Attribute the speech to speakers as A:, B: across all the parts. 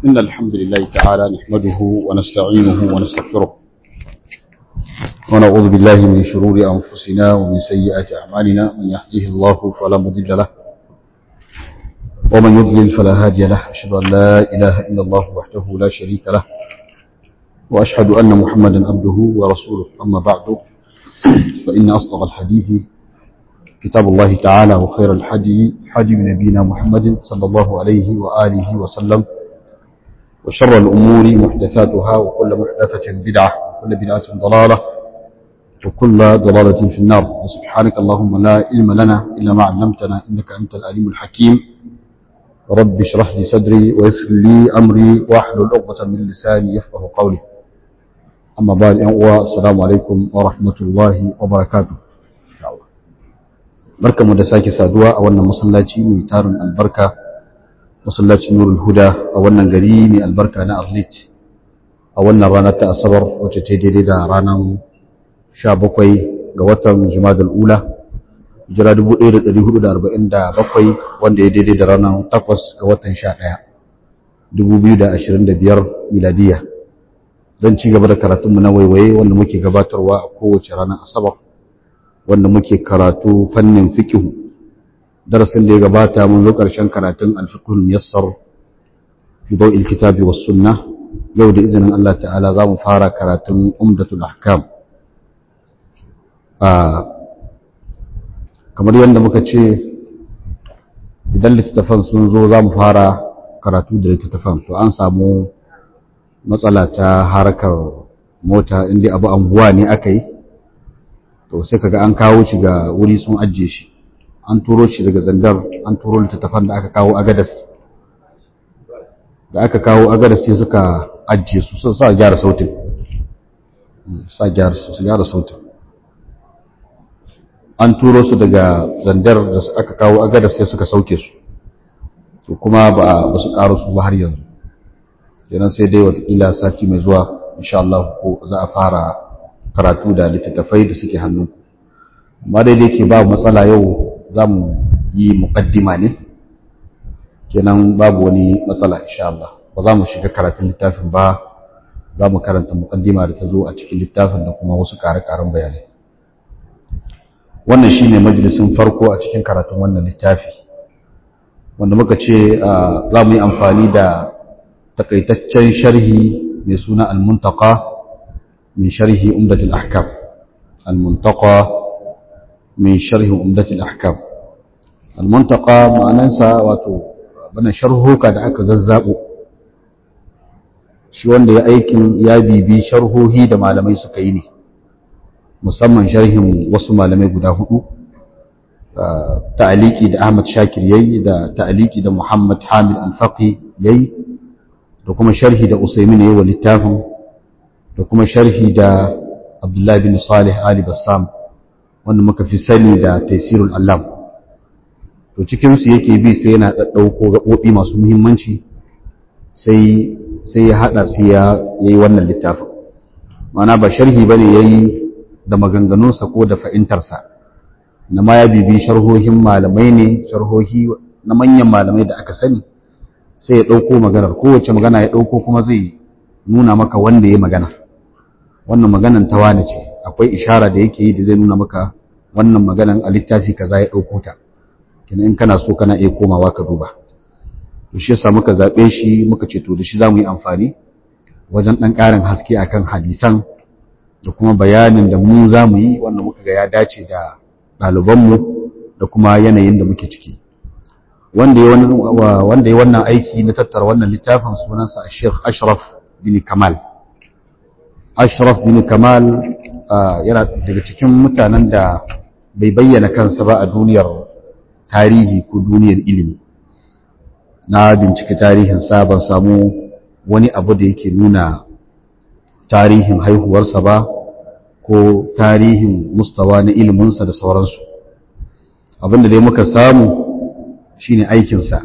A: إن الحمد لله تعالى نحمده ونستعينه ونستغفره ونعوذ بالله من شرور أنفسنا ومن سيئات أعمالنا من يهده الله فلا مضل له ومن يضلل فلا هادي له أشهد أن لا إله إلا الله وحده لا شريك له وأشهد أن محمدا عبده ورسوله أما بعد فإن أصدق الحديث كتاب الله تعالى وخير الحدي حدي نبينا محمد صلى الله عليه وآله وسلم وشر الأمور محدثاتها وكل محدثة بدعة وكل بدعة ضلالة وكل ضلالة في النار وسبحانك اللهم لا علم لنا إلا ما علمتنا إنك أنت العليم الحكيم رب اشرح لي صدري ويسر لي أمري واحلل عقدة من لساني يفقه قولي أما بعد السلام عليكم ورحمة الله وبركاته barka mu da sake saduwa a wannan masallaci mai tarin albarka masallacin nurul huda a wannan gari mai albarka na arlit a wannan ranar ta asabar wacce ta daidai da ranar 17 ga watan jumadal ula jira 1447 wanda ya daidai da ranar 8 ga watan 11 2025 miladiya don ci gaba da karatunmu na waiwaye wanda muke gabatarwa a kowace ranar asabar wanda muke karatu fannin fikihu darasin da ya gabata mun zo ƙarshen karatun alfiqhul muyassar fi dawil kitabi was sunnah yau da izinin Allah ta'ala za mu fara karatun umdatul ahkam a kamar yadda muka ce idan littattafan sun zo za mu fara karatu da littattafan to an samu matsala ta harkar mota inda abu anguwa ne aka yi to sai kaga an kawo shi ga wuri sun ajiye shi an turo shi daga zandar an turo littattafan da aka kawo agadas da aka kawo agadas sai suka ajiye su sun sa gyara sautin sa gyara su gyara sautin an turo su daga zandar da aka kawo agadas sai suka sauke su to kuma ba ba su karo su ba har yanzu kenan sai dai watakila sati mai zuwa insha Allah ko za a fara karatu da littattafai da suke hannunku amma daidai ke ba matsala yau za mu yi muƙaddima ne kenan babu wani matsala insha Allah ba za mu shiga karatun littafin ba za mu karanta muƙaddima da ta zo a cikin littafin da kuma wasu ƙare-ƙaren bayanai wannan shi ne majalisun farko a cikin karatun wannan littafi wanda muka ce za mu yi amfani da takaitaccen sharhi mai suna al-muntaka من شرح أمدة الأحكام المنتقى من شرح أمدة الأحكام المنتقى ما ننسى واتو بنا شرحه كاد أكا ززابو shi wanda ya aikin ya bibi sharhohi da malamai suka yi ne musamman sharhin wasu malamai guda hudu ta'aliki da Ahmad Shakir yayi da ta'aliki da Muhammad Hamid Al-Faqi yayi da kuma sharhi da Usaimin yayi wa littafin da kuma sharhi da Abdullahi bin Salih Ali Bassam wanda muka fi sani da Taisirul Allam to cikin su yake bi sai yana daddauko gabobi masu muhimmanci sai sai ya hada sai ya yayi wannan littafin mana ba sharhi bane yayi da maganganunsa ko da fa'intarsa na ma ya bibi sharhohin malamai ne sharhohi na manyan malamai da aka sani sai ya dauko maganar kowace magana ya dauko kuma zai nuna maka wanda ya magana wannan maganan ta wane ce akwai ishara da yake yi da zai nuna maka wannan maganan a littafi kaza ya ɗauko ta kina in kana so kana iya komawa ka duba to shi yasa muka zaɓe shi muka ce to da shi zamu yi amfani wajen ɗan ƙarin haske akan hadisan da kuma bayanin da mu zamu yi wanda muka ga ya dace da ɗalibanmu da kuma yanayin da muke ciki wanda ya wanda ya wannan aiki na tattara wannan littafin sunansa Sheikh Ashraf bin Kamal Ashraf bin Kamal yana daga cikin mutanen da bai bayyana kansa ba a duniyar tarihi ko duniyar ilimi na bincike tarihinsa ban samu wani abu da yake nuna tarihin haihuwarsa ba ko tarihin mustawa na iliminsa da sauransu abinda dai muka samu shine aikinsa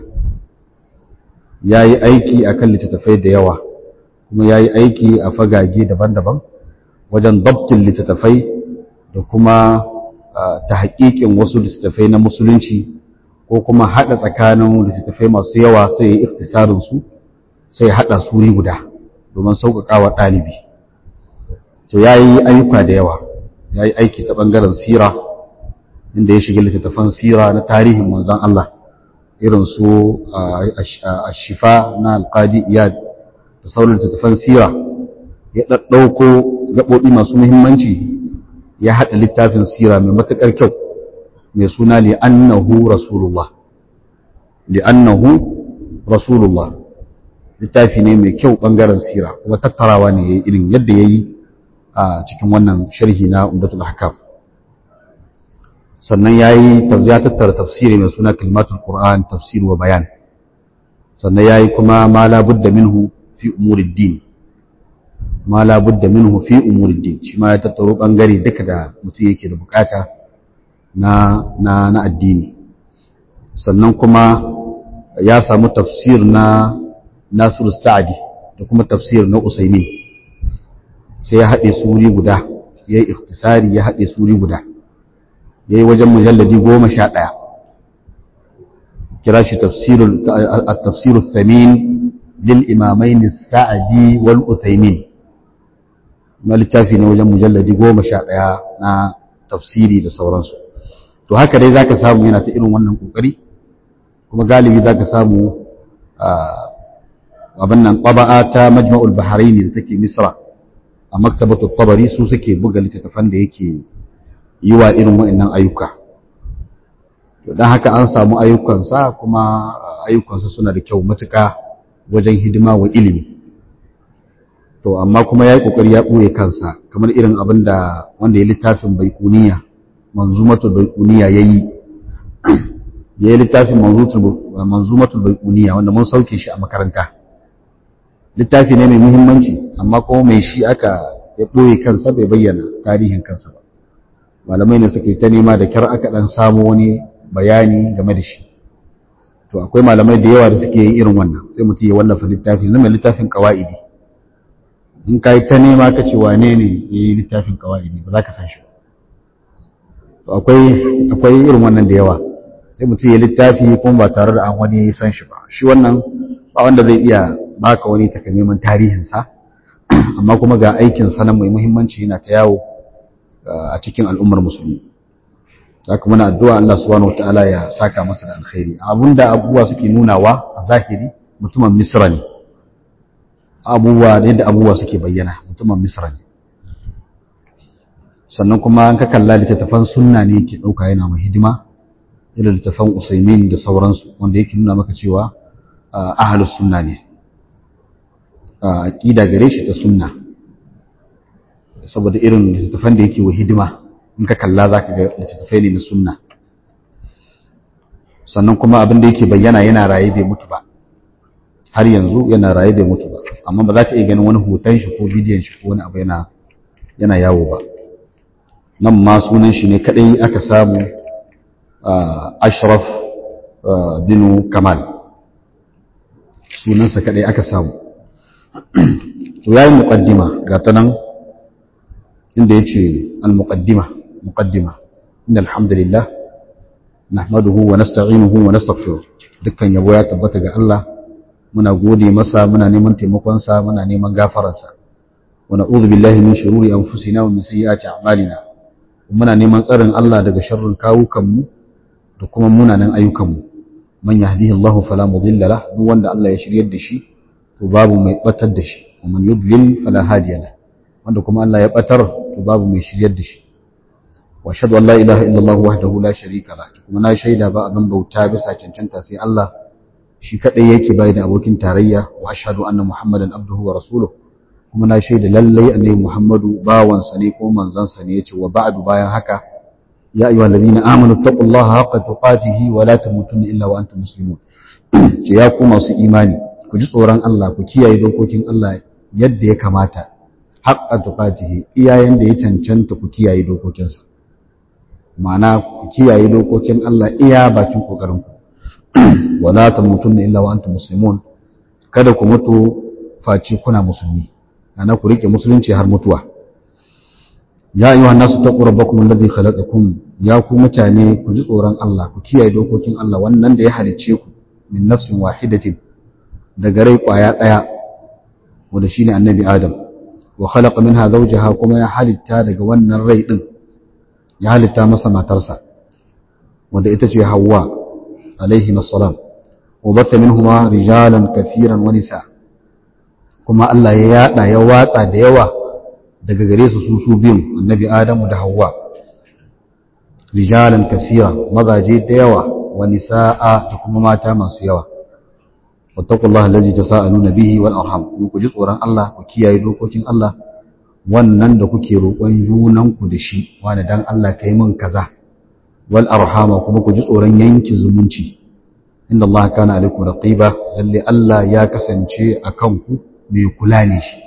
A: ya yi aiki akan littattafai da yawa kuma ya yi aiki a fagage daban-daban wajen dabtin littattafai da kuma ta haƙiƙin wasu littattafai na musulunci ko kuma haɗa tsakanin littattafai masu yawa sai ya yi iktisarinsu sai haɗa suri guda domin sauƙaƙawa ɗalibi to ya yi ayyuka da yawa ya yi aiki ta ɓangaren sira inda ya shiga littattafan sira na tarihin manzan Allah irin su a shifa na alƙadi iyad da sauran littattafan sira ya ɗaɗɗauko gaɓoɓi masu muhimmanci ya haɗa littafin sira mai matuƙar kyau mai suna li'annahu rasulullah li'annahu rasulullah littafi ne mai kyau ɓangaren sira kuma tattarawa ne ya yi irin yadda ya yi a cikin wannan sharhi na umdatul hakam sannan ya yi ya tattara tafsiri mai suna kalmatul qur'an tafsir wa bayan sannan ya yi kuma ma labudda minhu fi umurid din ma labudda minhu fi umurid din shi ma ya tattaro bangare duka da mutum yake da bukata na na na addini sannan kuma ya samu tafsir na Nasiru Sa'adi da kuma tafsir na Usaimin sai ya haɗe suri guda ya yi ikhtisari ya haɗe suri guda ya yi wajen mujalladi goma sha ɗaya kira shi tafsirul thamin lil imamain sa'adi wal uthaymin na littafi ne wajen mujalladi goma sha ɗaya na tafsiri da sauransu to haka dai zaka samu yana ta irin wannan kokari kuma galibi zaka samu abin nan ƙwaba'a ta majma'ul bahraini da take misra a maktabatu tabari su suke buga littattafan da yake yi wa irin wa'annan ayyuka don haka an samu ayyukansa kuma ayyukansa suna da kyau matuka wajen hidima wa ilimi to amma kuma ya yi ƙoƙari ya ɓoye kansa kamar irin abin da wanda ya littafin baikuniya manzumatul baikuniya ya yi ya yi littafin manzumatul baikuniya wanda mun sauke shi a makaranta littafi ne mai muhimmanci amma kuma mai shi aka ya ɓoye kansa bai bayyana tarihin kansa ba malamai ne suke ta nema da kyar aka ɗan samu wani bayani game da shi to akwai malamai da yawa da suke yin irin wannan sai mutum ya wallafa littafi zama littafin kawa'idi in ka yi ta nema ka ce wane ne ya yi littafin kawa'idi ba za ka san shi to akwai irin wannan da yawa sai mutum ya littafi kuma ba tare da an wani san shi ba shi wannan ba wanda zai iya baka wani takamaiman tarihinsa amma kuma ga aikin sanan mai muhimmanci yana ta yawo a cikin al'ummar musulmi haka muna addu'a Allah subhanahu wataala ya saka masa da alkhairi abinda abubuwa suke nunawa a zahiri mutumin misra ne abubuwa yadda abubuwa suke bayyana mutumin misra ne sannan kuma an ka kalla littattafan sunna ne yake ɗauka yana mai hidima irin littattafan usaimin da sauransu wanda yake nuna maka cewa ahalus sunna ne aƙida gare shi ta sunna saboda irin littattafan da yake wa hidima in ka kalla za ka ga littattafai ne na sunna sannan kuma abin da yake bayyana yana raye bai mutu ba har yanzu yana raye bai mutu ba amma ba za ka iya ganin wani hoton shi ko bidiyon shi ko wani abu yana yana yawo ba nan ma sunan shi ne kadai aka samu ashraf binu kamal sunansa kadai aka samu to yayi muqaddima ga ta nan inda yace al-muqaddima muqaddima innal hamdalillah nahmaduhu wa nasta'inuhu wa nastaghfiruh dukkan yabo ya tabbata ga Allah muna gode masa muna neman taimakon sa muna neman gafararsa wa na'udhu billahi min shururi anfusina wa min sayyiati a'malina muna neman tsarin Allah daga sharrin kawukan mu da kuma munanan ayyukan mu man yahdihillahu fala mudilla lahu duk wanda Allah ya shiryar da shi to babu mai batar da shi ومن يضلل فلا هادي له wanda kuma Allah ya batar to babu mai shiryar da shi wa ashhadu an la ilaha illallah wahdahu la sharika la kuma na shaida ba abin bauta bisa cancanta sai Allah shi kadai yake bai da abokin tarayya wa ashhadu anna muhammadan abduhu wa rasuluhu kuma na shaida lallai annabi muhammadu bawan sa ne ko manzon sa ne yace wa ba'du bayan haka ya ayyuhallazina amanu taqullaha haqqa tuqatihi wa la tamutunna illa wa antum muslimun ce ya ku masu imani ku ji tsoron Allah ku kiyaye dokokin Allah yadda ya kamata haƙƙa tuƙatihi iyayen da ya cancanta ku kiyaye dokokinsa ma'ana ku kiyaye dokokin Allah iya bakin ƙoƙarinku wala tamutunna illa wa antum muslimun kada ku mutu face kuna musulmi ana ku rike musulunci har mutuwa ya ayyuhan nasu taqu rabbakum alladhi khalaqakum ya ku mutane ku ji tsoron Allah ku kiyaye dokokin Allah wannan da ya halicce ku min nafsin wahidatin daga rai kwaya daya wanda shine annabi adam wa khalaqa minha zawjaha kuma ya halitta daga wannan rai din ya halitta masa matarsa wanda ita ce Hawwa alaihi assalam wa batha minhuma rijalan kathiran wa nisa kuma Allah ya yada ya watsa da yawa daga gare su su su biyun annabi Adamu da Hawwa rijalan kasira mazaje da yawa wa nisaa da kuma mata masu yawa wattaqullaha allazi tasaaluna bihi wal arham ku ji tsoron Allah ku kiyaye dokokin Allah wannan da kuke roƙon junanku da shi wani dan Allah kai min kaza wal arhama kuma ku ji tsoron yanki zumunci inda Allah kana alaikum raqiba lalle Allah ya kasance akan ku mai kula ne shi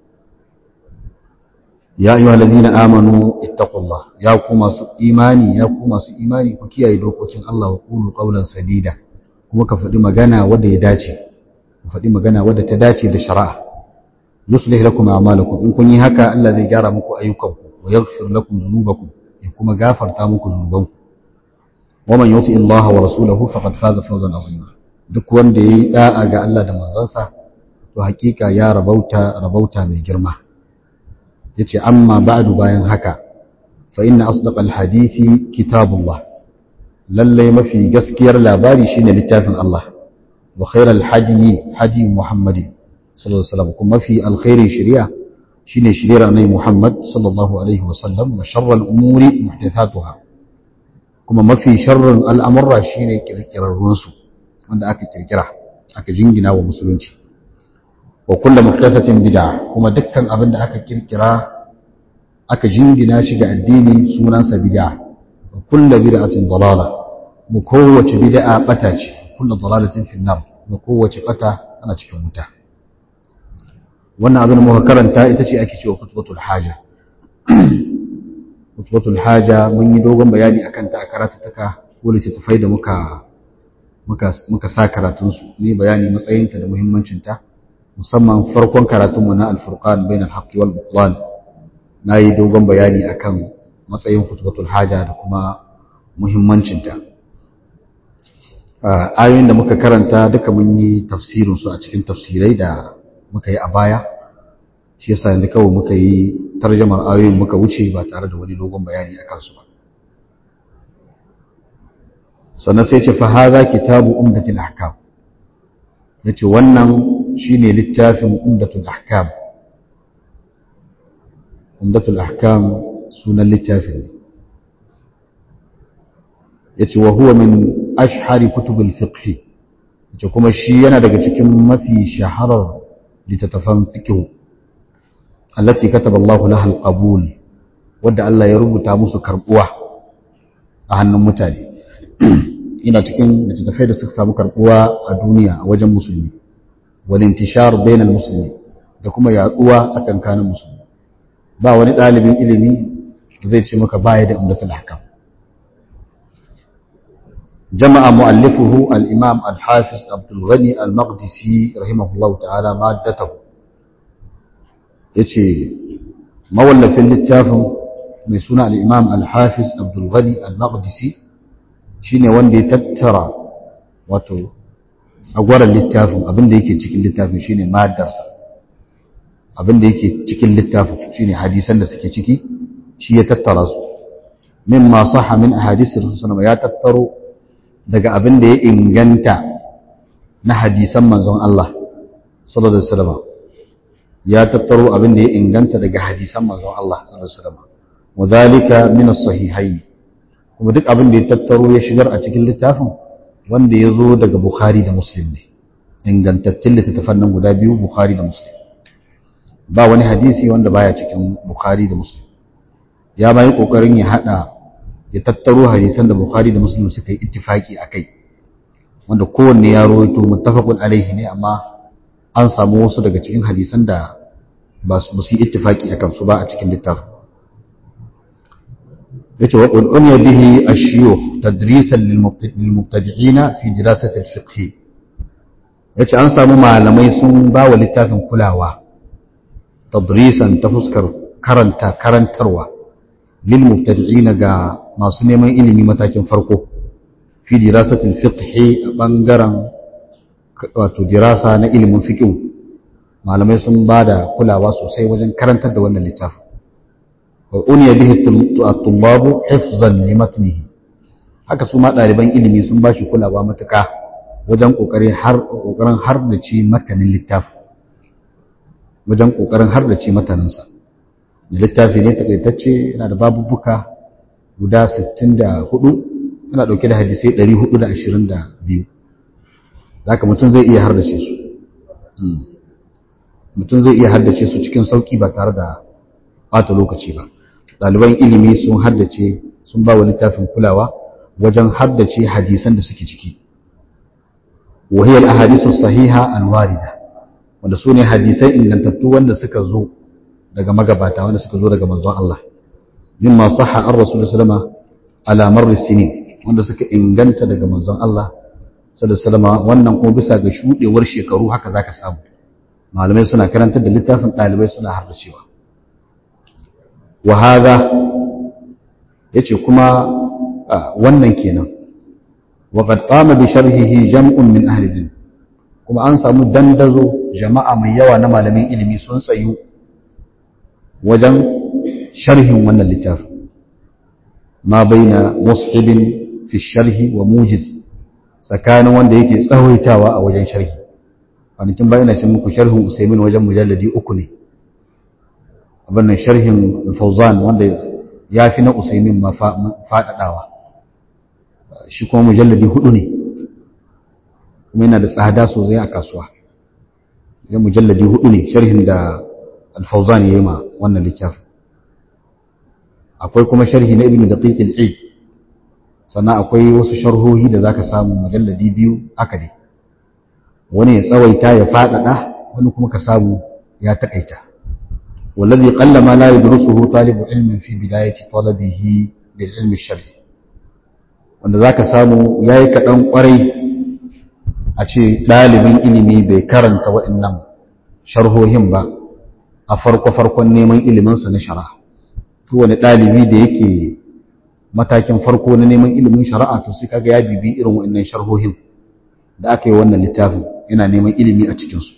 A: ya ayyuhal ladina amanu ittaqullah ya ku masu imani ya ku masu imani ku kiyaye dokokin Allah wa qulu qawlan sadida kuma ka faɗi magana wadda ya dace ku faɗi magana wadda ta dace da shari'a yuslih lakum a'malakum in kun yi haka Allah zai gyara muku ayyukanku wa yaghfir lakum dhunubakum ya kuma gafarta muku dhunubanku wa man yuti Allah wa rasulahu faqad faza fawzan azima duk wanda yayi da'a ga Allah da manzansa to hakika ya rabauta rabauta mai girma yace amma ba'du bayan haka fa inna asdaqal hadithi kitabullah lalle mafi gaskiyar labari shine littafin Allah wa khairal hadi hadi muhammadin sallallahu alaihi wasallam kuma mafi alkhairin shari'a shine shari'ar annabi Muhammad sallallahu alaihi wasallam wa sharral umuri muhdathatuha kuma mafi sharrin al'amurra shine kirkirarrun su wanda aka kirkira aka jingina wa musulunci wa kullu muhdathatin bid'a kuma dukkan abin da aka kirkira aka jingina shi ga addini sunansa bid'a wa kullu bid'atin dalala mu kowace bid'a bata ce kullu dalalatin fi nar mu kowace bata ana cikin wuta wannan abin muka karanta ita ce ake cewa khutbatul haja khutbatul haja mun yi dogon bayani akan ta a karatuttuka ko littattafai da muka muka muka sa karatun su ne bayani matsayinta da muhimmancin ta musamman farkon karatunmu na al-furqan bainal haqqi wal butlan nayi dogon bayani akan matsayin khutbatul haja da kuma muhimmancin ta ayoyin da muka karanta duka mun yi tafsirin su a cikin tafsirai da muka yi a baya shi yasa yanzu kawai muka yi tarjamar ayoyin muka wuce ba tare da wani dogon bayani a kansu ba sannan sai ce fa hadha kitabu umdatul ahkam yace wannan shine littafin umdatul ahkam umdatul ahkam sunan littafin ne yace wa huwa min ashhari kutubul fiqh yace kuma shi yana daga cikin mafi shaharar littattafan fiqh allati kataba Allahu laha al-qabul wanda Allah ya rubuta musu karbuwa a hannun mutane ina cikin littattafai da suka samu karbuwa a duniya a wajen musulmi wal intishar bainal musulmi da kuma yaduwa tsakankanin musulmi ba wani dalibin ilimi da zai ce maka baya da umdatul ahkam جمع مؤلفه الإمام الحافظ عبد الغني المقدسي رحمه الله تعالى مادته يتي مولف اللتافم ميسونا الإمام الحافظ عبد الغني المقدسي شيني وندي تترى واتو أقوار اللتافم أبن ديكي تكين اللتافم شيني ما درسا abin da yake cikin littafin shine hadisan da suke ciki shi ya tattara su mimma sahha min ahadith rasulullah ya tattaro daga abin da ya inganta na hadisan manzon Allah sallallahu alaihi wasallam ya tattaro abin da ya inganta daga hadisan manzon Allah sallallahu alaihi wasallam wadhalika min as-sahihayn kuma duk abin da ya tattaro ya shigar a cikin littafin wanda ya zo daga Bukhari da Muslim ne ingantattun littattafan nan guda biyu Bukhari da Muslim ba wani hadisi wanda baya cikin Bukhari da Muslim ya bayi kokarin ya hada ya tattaro hadisan da Bukhari da Muslim suka yi ittifaki akai wanda kowanne ya rawaito muttafaqun alaihi ne amma an samu wasu daga cikin hadisan da ba su yi ittifaki akan su ba a cikin littafin yace wa qul unya bihi ash-shuyukh tadrisan lil mubtadi'ina fi dirasati al-fiqh yace an samu malamai sun ba wa littafin kulawa tadrisan ta fuskar karanta karantarwa lil mubtadi'ina ga masu neman ilimi matakin farko fi dirasatil fiqh a bangaren wato dirasa na ilimin fiqh malamai sun ba da kulawa sosai wajen karantar da wannan littafin wa uniya bihi at-tullabu hifzan li matnihi haka su ma ɗaliban ilimi sun ba shi kulawa matuƙa wajen ƙoƙarin har ƙoƙarin hardace matanin littafin wajen ƙoƙarin hardace mataninsa da littafi ne takaitacce yana da babubuka guda 64 yana ɗauke da hadisai 422 zaka mutum zai iya hardace su mutum zai iya haddace su cikin sauki ba tare da bata lokaci ba ɗaliban ilimi sun haddace sun ba wa littafin kulawa wajen haddace hadisan da suke ciki wahiyar ahadisu sahiha alwarida wanda su ne hadisai ingantattu wanda suka zo daga magabata wanda suka zo daga manzon Allah mimma sahha an rasulullah sallama ala marri sinin wanda suka inganta daga manzon Allah sallallahu alaihi wannan kuma bisa ga shudewar shekaru haka zaka samu malamai suna karantar da littafin ɗalibai suna harbacewa wa hada yace kuma wannan kenan wa qad qama bi sharhihi jam'un min ahli ilm kuma an samu dandazo jama'a mai yawa na malamin ilimi sun tsayu wajen sharhin wannan littafin ma baina mushibin fi sharhi wa mujiz tsakanin wanda yake tsawaitawa a wajen sharhi kwanakin bayan na ce muku sharhin usaimin wajen mujalladi uku ne abin nan sharhin fauzan wanda ya fi na usaimin ma faɗaɗawa shi kuma mujalladi hudu ne kuma yana da tsada sosai a kasuwa ya mujalladi hudu ne sharhin da alfauzan ya yi ma wannan littafin akwai kuma sharhi na ibn daqiq al-eid sannan akwai wasu sharhohi da zaka samu mujalladi biyu haka dai wani ya tsawaita ya faɗaɗa wani kuma ka samu ya taƙaita wallazi qalla ma la yadrusuhu talibu ilmin fi bidayati talabihi bil ilmi shar'i wanda zaka samu yayi kaɗan ƙwarai a ce ɗalibin ilimi bai karanta waɗannan sharhohin ba a farko farkon neman iliminsa na shari'a to wani ɗalibi da yake matakin farko na neman ilimin shari'a to sai kaga ya bibi irin waɗannan sharhohin da aka yi wannan littafin yana neman ilimi a cikinsu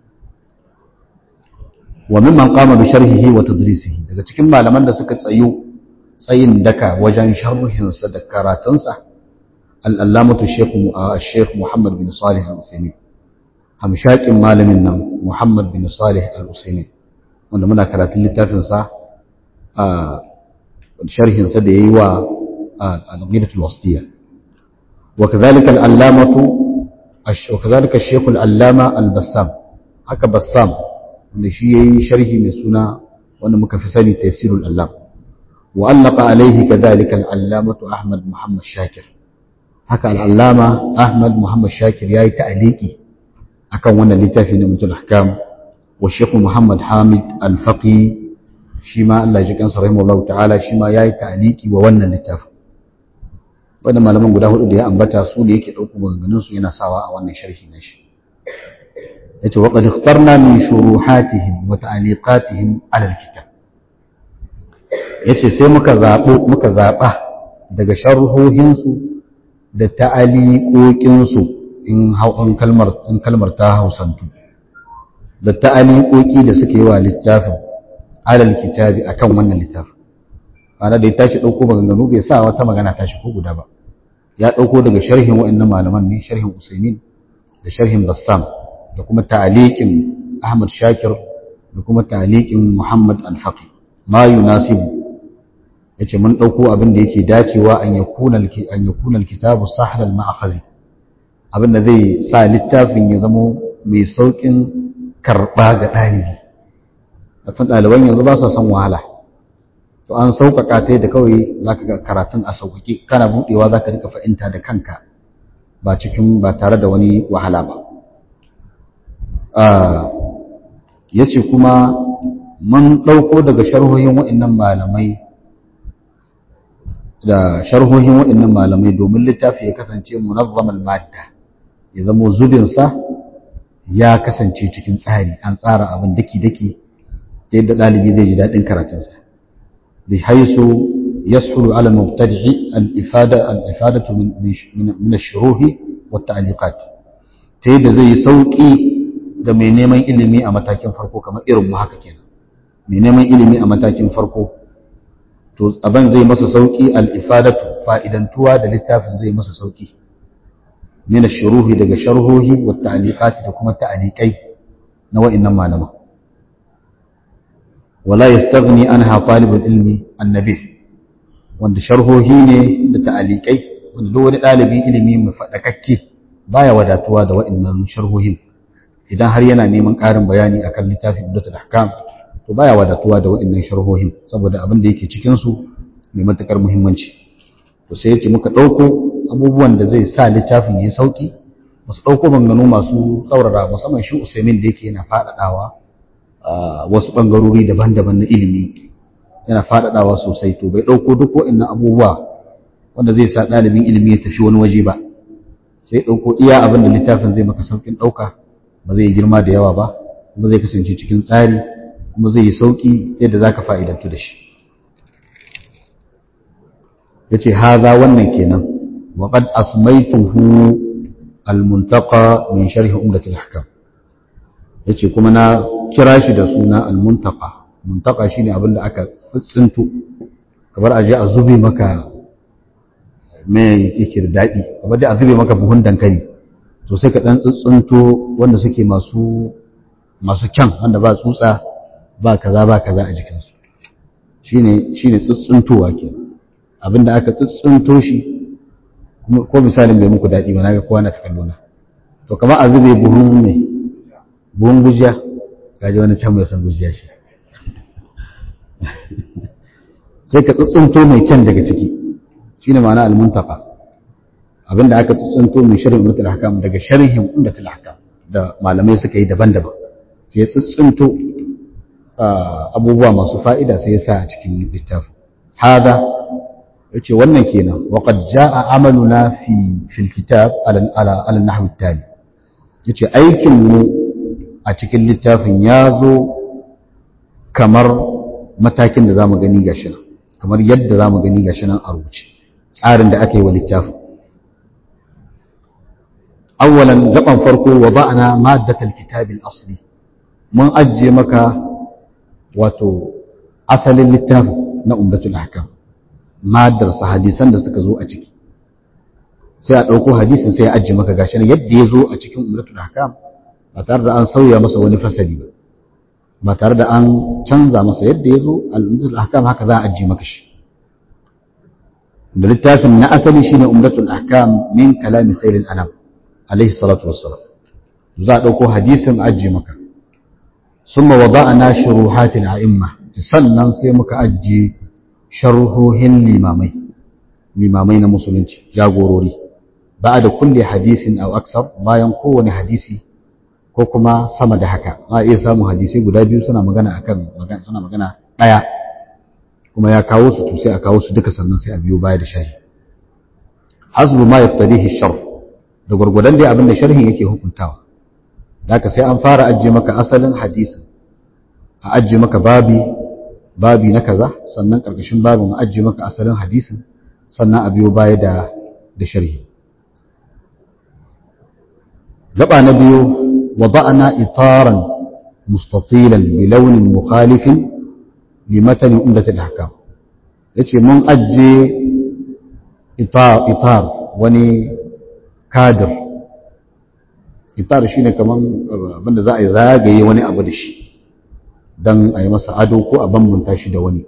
A: wa mimman qama bi sharhihi wa tadrisihi daga cikin malaman da suka tsayo tsayin daka wajen sharhinsa da karatunsa al-allamatu shaykh Muhammad bin Salih al-Uthaymeen hamshakin malamin nan Muhammad bin Salih al-Uthaymeen wanda muna karatun littafin sa a sharhin sa da yayi wa al-Aqidatul Wasitiyya wa kadhalika al-allamatu وكذلك الشيخ العلامة البسام haka bassam wanda shi yayi sharhi mai suna wanda muka fi sani tafsirul allam wa allaka alaihi kadhalika al-allamatu ahmad muhammad shakir haka al-allama ahmad muhammad shakir yayi ta'liqi akan wannan littafi na mutul ahkam wa shaykh muhammad hamid al-faqi shi ma Allah ya ji kansa rahimahullahu ta'ala shi ma yayi ta'liqi wa wannan littafin wannan malaman guda hudu da ya ambata su da yake ɗauko maganganunsu yana sawa a wannan sharhi na shi ya ce waƙad ikhtarna min shuruhatihim wa ta'liqatihim ala alkitab yace sai muka zaɓo muka zaɓa daga sharhohinsu da ta'aliqoqinsu in hau'an kalmar in kalmar ta hausantu da ta'aliqoqi da suke yi wa littafin ala alkitabi akan wannan littafin ana da ya tashi ɗauko maganganu bai sa wata magana tashi ko guda ba ya ɗauko daga sharhin wa'annan malaman ne sharhin usaimin da sharhin bassam da kuma ta'aliqin ahmad shakir da kuma ta'aliqin muhammad al-faqi ma yunasibu yace mun ɗauko abin da yake dacewa an yakuna an yakuna al-kitabu sahal al-ma'khazi abin da zai sa littafin ya zama mai saukin karɓa ga ɗalibi a san ɗaliban yanzu ba sa son wahala to an sauƙaƙa ta da kawai za ka ga karatun a sauƙaƙe kana buɗewa za ka rika fahimta da kanka ba cikin ba tare da wani wahala ba ya ce kuma mun ɗauko daga sharhohin waɗannan malamai da sharhohin waɗannan malamai domin littafi ya kasance munazzamal madda ya zamo zubinsa ya kasance cikin tsari an tsara abin daki-daki ta yadda ɗalibi zai ji daɗin karatunsa بحيث يسهل على المبتدع الإفادة, الإفادة من, من, من الشروح والتعليقات ta yadda zai yi sauƙi ga mai neman ilimi a matakin farko kamar irin mu haka kenan mai neman ilimi a matakin farko to abin zai masa sauƙi al-ifadatu fa'idantuwa da littafin zai masa sauƙi min shuruhi daga sharhohi wa ta'liqati da kuma ta'liqai na wa'annan malaman wala yastaghni anha talibul ilmi annabi wanda sharhohi ne da ta'liqai wanda duk wani dalibin ilimi mai fadakakke baya wadatuwa da wa'annan sharhohin idan har yana neman ƙarin bayani akan littafin Ibadatul Ahkam to baya wadatuwa da wa'annan sharhohin saboda abin da yake cikin su mai matukar muhimmanci to sai yace muka dauko abubuwan da zai sa littafin yayi sauki masu dauko bangano masu tsaurara musamman shi Usaimin da yake yana fadadawa wasu bangarori daban-daban na ilimi yana fadadawa sosai to bai dauko duk wa'annan abubuwa wanda zai sa dalibin ilimi ya tafi wani waje ba sai dauko iya abin da littafin zai maka saukin dauka ba zai girma da yawa ba kuma zai kasance cikin tsari kuma zai yi sauki yadda zaka fa'idantu da shi yace haza wannan kenan wa qad asmaytuhu al-muntaqa min sharh umdat al-ahkam yace kuma na kira shi da suna al-muntaqa muntaqa shine abin da aka tsinto kamar aje a zube maka me yake da dadi kamar da a zube maka buhun dankali to sai ka dan tsuntsunto wanda suke masu masu kyan wanda ba tsutsa ba kaza ba kaza a jikinsu shine shine tsuntsuntowa kenan abinda aka tsuntsunto shi ko misalin bai muku daɗi ba na ga kowa na ta kallona to kamar a zube buhun mai buhun gujiya gaji wani can mai san gujiya shi sai ka tsuntsunto mai kyan daga ciki shine ma'ana almuntaka abinda aka tsuntsunto mai sharhin umdatul ahkam daga sharhin umdatul ahkam da malamai suka yi daban-daban sai ya tsuntsunto abubuwa masu fa'ida sai ya sa a cikin littafin hada yace wannan kenan wa qad jaa amaluna fi fil kitab ala ala ala nahwi tali yace aikin mu a cikin littafin yazo kamar matakin da zamu gani gashi nan kamar yadda zamu gani gashi nan a rubuce tsarin da aka yi wa littafin awwalan gaban farko wada'na maddatal kitab al-asli mun ajje maka wato asalin littafin na umdatul ahkam madarsa hadisan da suka zo a ciki sai a ɗauko hadisin sai a ajiye maka gashi yadda ya zo a cikin umratul ahkam ba tare da an sauya masa wani fasali ba ba tare da an canza masa yadda ya zo al-umratul ahkam haka za a ajiye maka shi da littafin na asali shine umratul ahkam min kalami khairil anam alaihi salatu wassalam za a ɗauko hadisin ajiye maka summa wada'na shuruhatil a'imma sannan sai muka ajiye sharhohin limamai limamai na musulunci jagorori ba da kulle hadisin au aksar bayan kowane hadisi ko kuma sama da haka a iya samun hadisai guda biyu suna magana akan magana suna magana daya kuma ya kawo su to sai a kawo su duka sannan sai a biyo baya da sharhi hasbu ma yaftadihi sharh da gurgudan dai abin da sharhin yake hukuntawa zaka sai an fara ajje maka asalin hadisin a ajje maka babi babi na kaza sannan ƙarƙashin babin ajiye maka asalin hadisin sannan a biyo baya da da sharhi gaba na biyu wada'na itaran mustatilan bi launin mukhalifin li matan umdat al-ahkam yace mun ajiye itar itar wani kadir itar shine kaman abinda za a yi zagaye wani abu da shi don a yi masa ado ko a bambanta shi da wani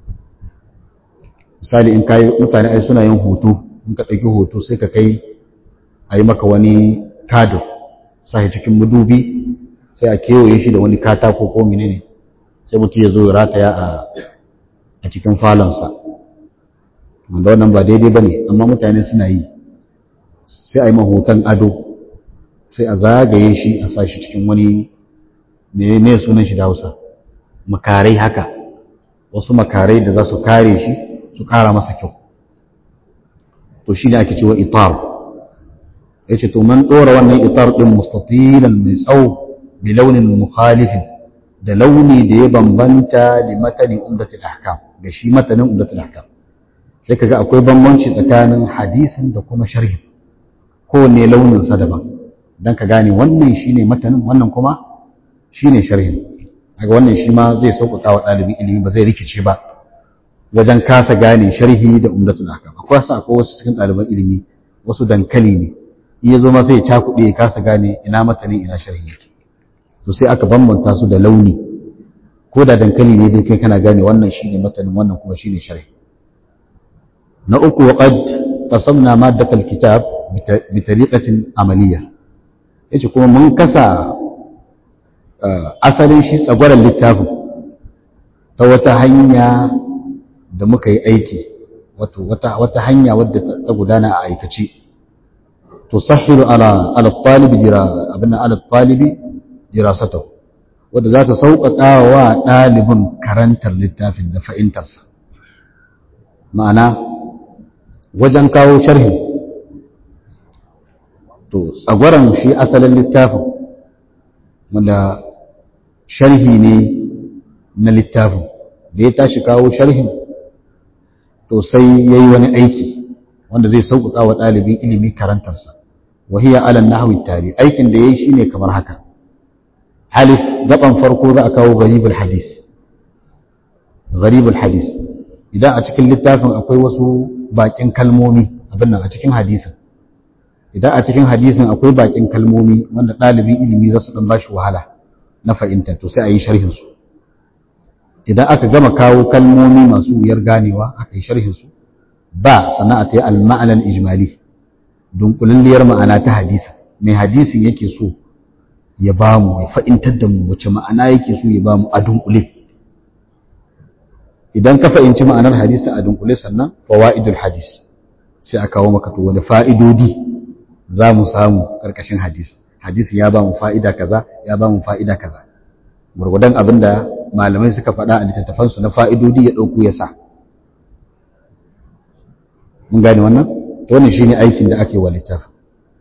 A: misali in kayi mutane ai suna yin hoto in ka ɗauki hoto sai ka kai a yi maka wani kado sai cikin madubi sai a kewaye shi da wani katako ko menene sai mutum ya zo ya rataya a cikin falonsa wanda wannan ba daidai ba ne amma mutane suna yi sai a yi mahoton ado sai a zagaye shi a sa shi cikin wani ne sunan shi da hausa makarai haka wasu makarai da za su kare shi su kara masa kyau to shi ne ake cewa itar ya ce to man ɗora wannan itar ɗin mustatilan mai tsawo bi launin mukhalifin da launi da ya bambanta da matanin umdatul ahkam da shi matanin umdatul ahkam sai kaga akwai bambanci tsakanin hadisin da kuma sharhin kowanne launin sa daban dan ka gane wannan shine matanin wannan kuma shine sharhin daga wannan shi ma zai sauƙaƙa wa ɗalibin ilimi ba zai rikice ba wajen kasa gane sharhi da umdatul ahkam akwai sa akwai wasu cikin ɗaliban ilimi wasu dankali ne iya zo ma sai ya cakuɗe ya kasa gane ina matanin ina sharhi yake to sai aka bambanta su da launi ko da dankali ne dai kai kana gane wannan shine matanin wannan kuma shine sharhi na uku wa qad qasamna maddat alkitab bi tariqatin amaliyya yace kuma mun kasa asalin shi tsagwaran littafin ta wata hanya da muka yi aiki wato wata hanya wadda ta gudana a aikace tusahhilu ala ala talibi dira abinna ala talibi dirasatahu wadda za ta sauƙaƙa wa ɗalibin karantar littafin da fahimtarsa ma'ana wajen kawo sharhi to tsagwaron shi asalin littafin wanda sharhi ne na littafin da ya tashi kawo sharhin to sai ya yi wani aiki wanda zai sauƙaƙa wa ɗalibin ilimi karantarsa wahiya alan nahwi tari aikin da ya yi shi ne kamar haka alif gaban farko za a kawo garibul hadis garibul hadis idan a cikin littafin akwai wasu bakin kalmomi abin nan a cikin hadisin idan a cikin hadisin akwai bakin kalmomi wanda ɗalibin ilimi za su ɗan ba shi wahala na fahimta to sai a yi sharhinsu idan aka gama kawo kalmomi masu wuyar ganewa aka yi sharhinsu ba sana'a ta yi al-ma'anar ijmali dunkulalliyar ma'ana ta hadisa mai hadisin yake so ya ba mu ya fa'intar da mu wace ma'ana yake so ya ba mu a dunkule idan ka fahimci ma'anar hadisi a dunkule sannan fawa'idul hadis sai a kawo maka to wani fa'idodi za mu samu ƙarƙashin hadis hadisi ya ba mu fa'ida kaza ya ba mu fa'ida kaza gurgudan abin da malamai suka faɗa a littattafansu na fa'idodi ya ɗauku ya sa mun gane wannan wannan shine aikin da ake wa littafin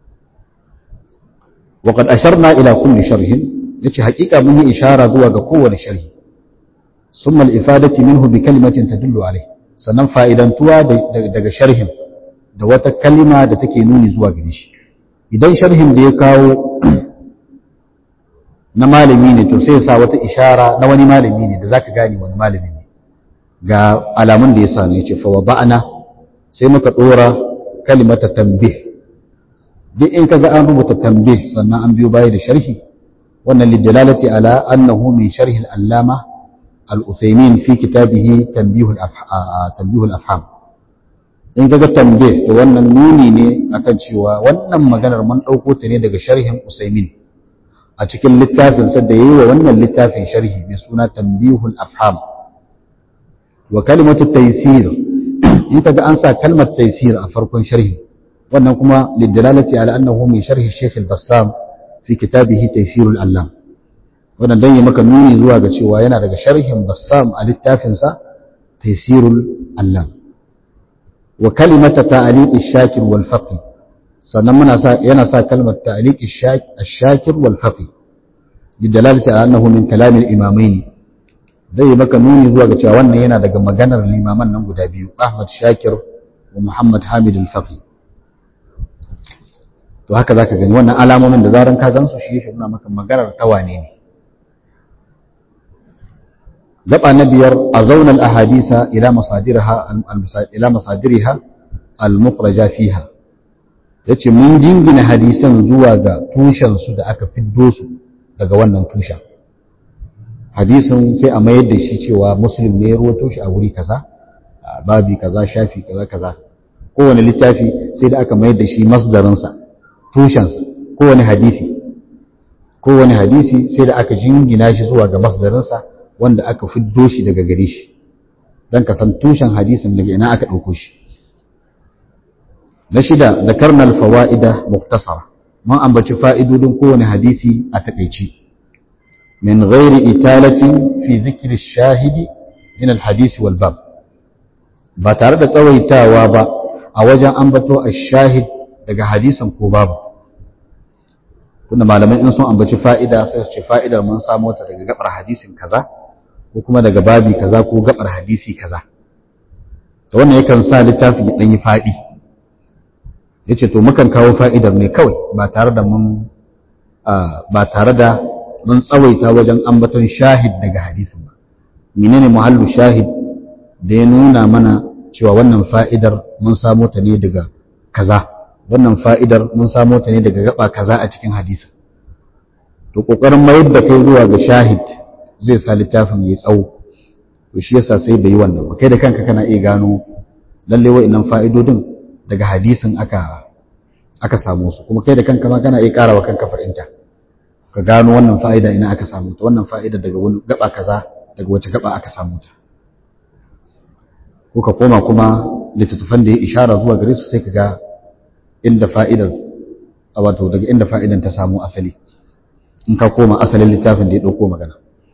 A: وقد أشرنا إلى كل شرح يتي حقيقة منه إشارة ذو قوة شرح ثم الإفادة منه بكلمة تدل عليه sannan fa'idantuwa daga sharhin da wata kalima da take nuni zuwa gare shi idan sharhin da ya kawo na malami ne to sai ya sa wata ishara na wani malami ne da za ka gane wani malami ne ga alamun da ya sa ne ya ce fawada'ana sai muka ɗora kalimata tambih duk in kaga an rubuta tambih sannan an biyo baya da sharhi wannan lidalalati ala annahu min sharhi al-allama al-uthaymin fi kitabihi tanbih al-tanbih al-afham in kaga tambih to wannan nuni ne akan cewa wannan maganar mun dauko ta ne daga sharhin usaymin a cikin littafin sa da yayi wa wannan littafin sharhi mai suna tanbih al-afham wa kalimatu taysir in kaga an sa kalmar taysir a farkon sharhi wannan kuma lidalalati ala annahu min sharhi Sheikh al-Bassam fi kitabihi Taysir al-Allam wannan dan yi maka nuni zuwa ga cewa yana daga sharhin Bassam a littafin sa Taysir al-Allam wa kalimata ta'liq ash-shakir wal faqih sannan muna sa yana sa kalmar ta'liq ash-shakir wal faqih lidalalati ala annahu min kalam al-imamain dai maka nuni zuwa ga cewa wannan yana daga maganar limaman nan guda biyu Ahmad Shakir wa Muhammad Hamid al-Faqih to haka zaka gani wannan alamomin da zaran ka gansu shi yake nuna maka maganar ta wane ne gaba na biyar a zaunar ahadisa ila masadirha ila masadiriha al-mukhraja fiha yace mun jingina hadisan zuwa ga tushen su da aka fiddo su daga wannan tushen hadisin sai a mayar da shi cewa muslim ne ya ruwato shi a wuri kaza babi kaza shafi kaza kaza kowane littafi sai da aka mayar da shi masdarinsa tushensa kowane hadisi kowane hadisi sai da aka jingina shi zuwa ga masdarinsa wanda aka fiddo shi daga gare shi don ka san tushen hadisin daga ina aka ɗauko shi na shida da karnal fawa'ida muktasara mun ambaci fa'idodin kowane hadisi a taƙaici min ghairi italatin fi zikri shahidi min alhadisi wal bab ba tare da tsawaitawa ba a wajen ambato ash-shahid daga hadisin ko babu tunda malamai in sun ambaci fa'ida sai su ce fa'idar mun samu ta daga gabar hadisin kaza ko kuma daga babi kaza ko gabar hadisi kaza to wannan yakan sa littafin ya dan yi fadi yace to mukan kawo fa'idar ne kawai ba tare da mun ba tare da mun tsawaita wajen ambaton shahid daga hadisin ba menene muhallu shahid da ya nuna mana cewa wannan fa'idar mun samo ta ne daga kaza wannan fa'idar mun samo ta ne daga gaba kaza a cikin hadisin to kokarin mayar da kai zuwa ga shahid zai sa littafin ya tsawo to shi yasa sai bai yi wannan ba kai da kanka kana iya gano lalle wa'annan fa'idodin daga hadisin aka aka samu su kuma kai da kanka ma kana iya karawa kanka fahimta ka gano wannan fa'ida ina aka samu ta wannan fa'ida daga wani gaba kaza daga wace gaba aka samu ta ko ka koma kuma littattafan da ya ishara zuwa gare su sai ka ga inda fa'idar wato daga inda fa'idan ta samu asali in ka koma asalin littafin da ya ɗauko magana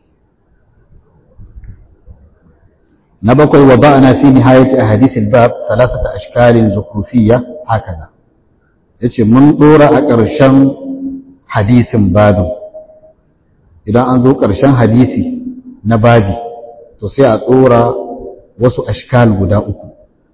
A: na bakwai wa ba'ana fi nihayati ahadithil bab thalathata ashkalin zukrufiyya hakaza yace mun dora a ƙarshen hadisin babin idan an zo ƙarshen hadisi na babi to sai a dora wasu ashkal guda uku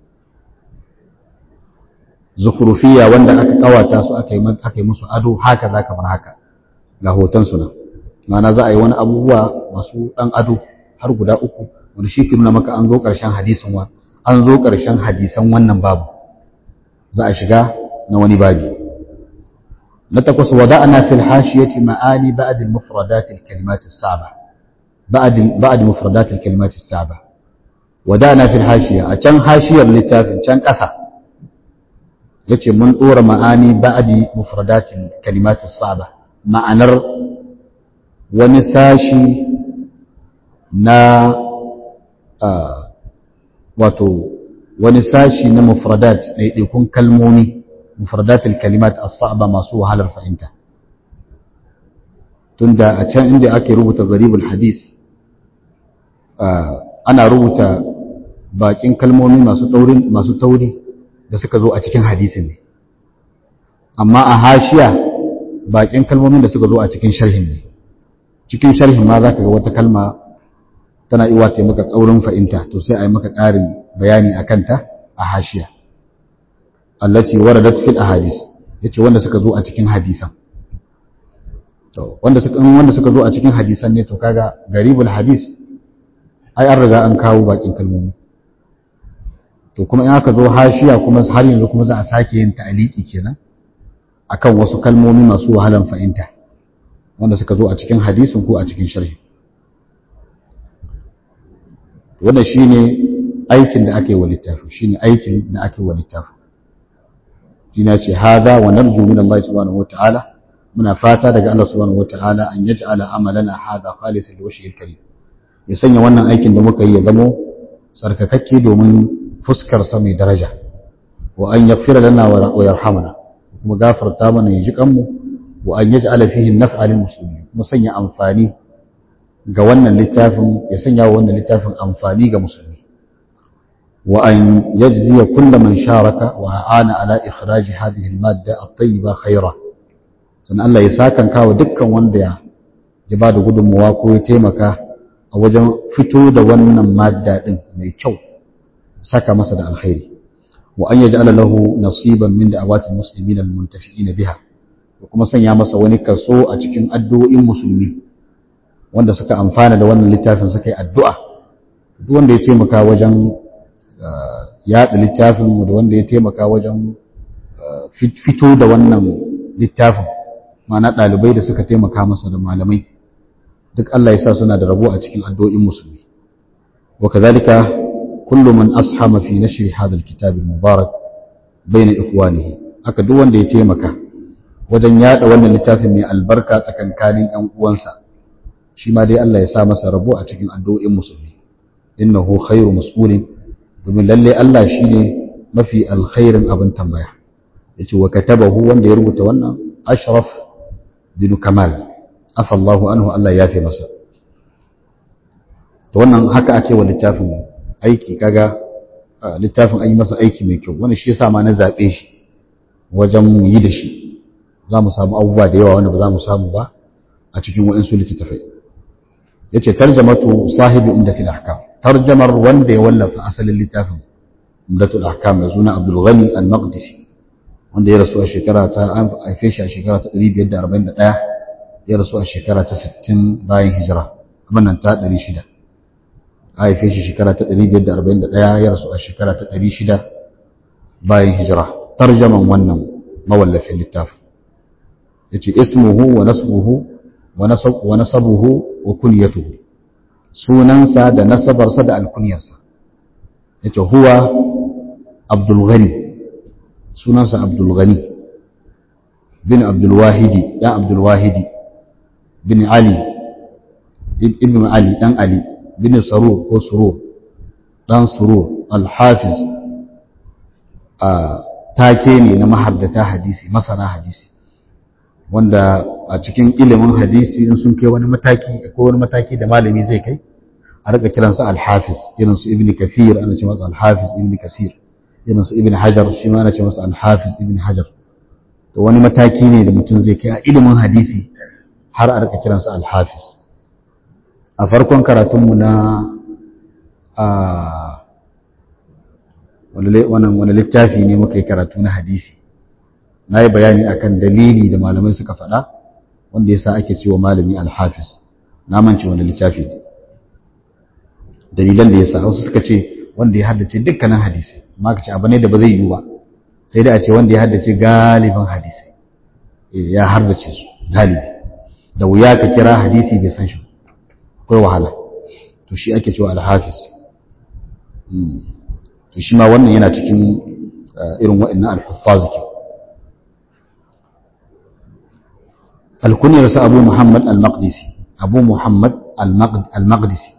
A: zukrufiyya wanda aka kawata su aka yi aka yi musu ado haka za kamar haka ga hoton su nan ma'ana za a yi wani abubuwa masu dan ado har guda uku wanda shi ke nuna maka an zo ƙarshen hadisin wa an zo ƙarshen hadisan wannan babu za a shiga na wani babi na takwas wada'ana fil hashiyati ma'ani ba'd al mufradat al kalimat as saba ba'd ba'd mufradat al kalimat as saba wada'ana fil hashiya a can hashiyar littafin can ƙasa yace mun dora ma'ani ba'd mufradat al kalimat as saba ma'anar wani sashi na wato wani sashi na mufradat ɗaiɗaikun kalmomi mufradatul kalimat as-sa'ba masu wahalar fahimta tunda a can inda ake rubuta gharibul hadis ana rubuta bakin kalmomi masu taurin masu tauri da suka zo a cikin hadisin ne amma a hashiya bakin kalmomin da suka zo a cikin sharhin ne cikin sharhin ma zaka ga wata kalma tana iwa ta maka tsaurin fahimta to sai a yi maka ƙarin bayani a kanta a hashiya allati waradat fil ahadis yace wanda suka zo a cikin hadisan to wanda suka wanda suka zo a cikin hadisan ne to kaga garibul hadis ai an riga an kawo bakin kalmomi to kuma in aka zo hashiya kuma har yanzu kuma za a sake yin ta'aliki kenan akan wasu kalmomi masu wahalan fahimta wanda suka zo a cikin hadisin ko a cikin sharhi wannan shine aikin da ake wa littafi shine aikin da ake wa littafi shine ce hada wa narju min Allah subhanahu wataala muna fata daga Allah subhanahu wataala an yaj'ala amalana hada khalisan liwajhil karim ya sanya wannan aikin da muka yi ya zamo sarkakakke domin fuskar sa mai daraja wa an yaghfira lana wa yarhamana kuma gafarta mana ya ji kanmu wa an yaj'ala fihi an-naf'a lil muslimin mu sanya amfani ga wannan littafin ya sanya wa wannan littafin amfani ga musulmi wa an yajziya kullu man sharaka wa aana ala ikhraj hadhihi al-madda at-tayyiba khaira san Allah ya sakan kawo dukkan wanda ya ya bada gudunmuwa ko ya taimaka a wajen fito da wannan madda din mai kyau saka masa da alkhairi wa an yaj'ala lahu nasiban min da'awati al-muslimin al-muntafi'in biha kuma sanya masa wani kaso a cikin addu'o'in musulmi wanda suka amfana da wannan littafin suka yi addu'a duk wanda ya taimaka wajen yaɗa littafin da wanda ya taimaka wajen fito da wannan littafin mana ɗalibai da suka taimaka masa da malamai duk Allah ya sa suna da rabo a cikin addu'o'in musulmi wa kazalika kullu man ashama fi nashri hadha alkitab almubarak bayna ikhwanihi haka duk wanda ya taimaka wajen yaɗa wannan littafin mai albarka tsakankanin ƴan uwansa shi ma dai Allah ya sa masa rabo a cikin addu'o'in musulmi innahu khairu mas'ulin domin lalle Allah shine mafi alkhairin abin tambaya yace wa katabahu wanda ya rubuta wannan ashraf bin kamal afa Allahu anhu Allah ya fi masa to wannan haka ake wa littafin aiki kaga littafin an yi masa aiki mai kyau wannan shi yasa ma na zabe shi wajen mu yi da shi za mu samu abubuwa da yawa wanda ba za mu samu ba a cikin wa'insu littattafai yace tarjamatu sahibi umdatul ahkam tarjamar wanda ya wallafa asalin littafin umdatul ahkam mai suna Abdul Ghani al-Maqdisi wanda ya rasu a shekara ta an haife shi a shekara ta 541 ya rasu a shekara ta 60 bayan hijira abin nan ta 600 a haife shi shekara ta 541 ya rasu a shekara ta 600 bayan hijira tarjaman wannan mawallafin littafin yace ismuhu wa nasbuhu wa nasabuhu wa kunyatuhu sunansa da nasabarsa da alkunyarsa yace huwa Abdul Ghani sunansa Abdul Ghani bin Abdul Wahidi dan Abdul Wahidi bin Ali ibn Ali dan Ali bin Sarur ko Surur dan Surur al-Hafiz a take ne na mahaddata hadisi masana hadisi wanda a cikin ilimin hadisi in sun kai wani mataki ko wani mataki da malami zai kai a rika kiransa al-Hafiz irin su Ibn Kathir ana ce masa al-Hafiz Ibn Kathir irin su Ibn Hajar shi ma ana ce masa al-Hafiz Ibn Hajar to wani mataki ne da mutum zai kai a ilimin hadisi har a rika kiransa al-Hafiz a farkon karatunmu na a wani littafi ne muka yi karatu na hadisi na yi bayani akan dalili da malamai suka faɗa wanda ya sa ake cewa malami alhafiz na manci wani littafi ne dalilan da ya sa wasu suka ce wanda ya haddace dukkanin hadisi amma ka ce abu ne da ba zai yiwu ba sai da a ce wanda ya haddace galibin hadisi ya haddace su galibi da wuya ka kira hadisi bai san shi akwai wahala to shi ake cewa alhafiz to shi ma wannan yana cikin irin waɗannan alhuffaz ke alkunyarsa abu muhammad al-maqdisi abu muhammad al-maqdisi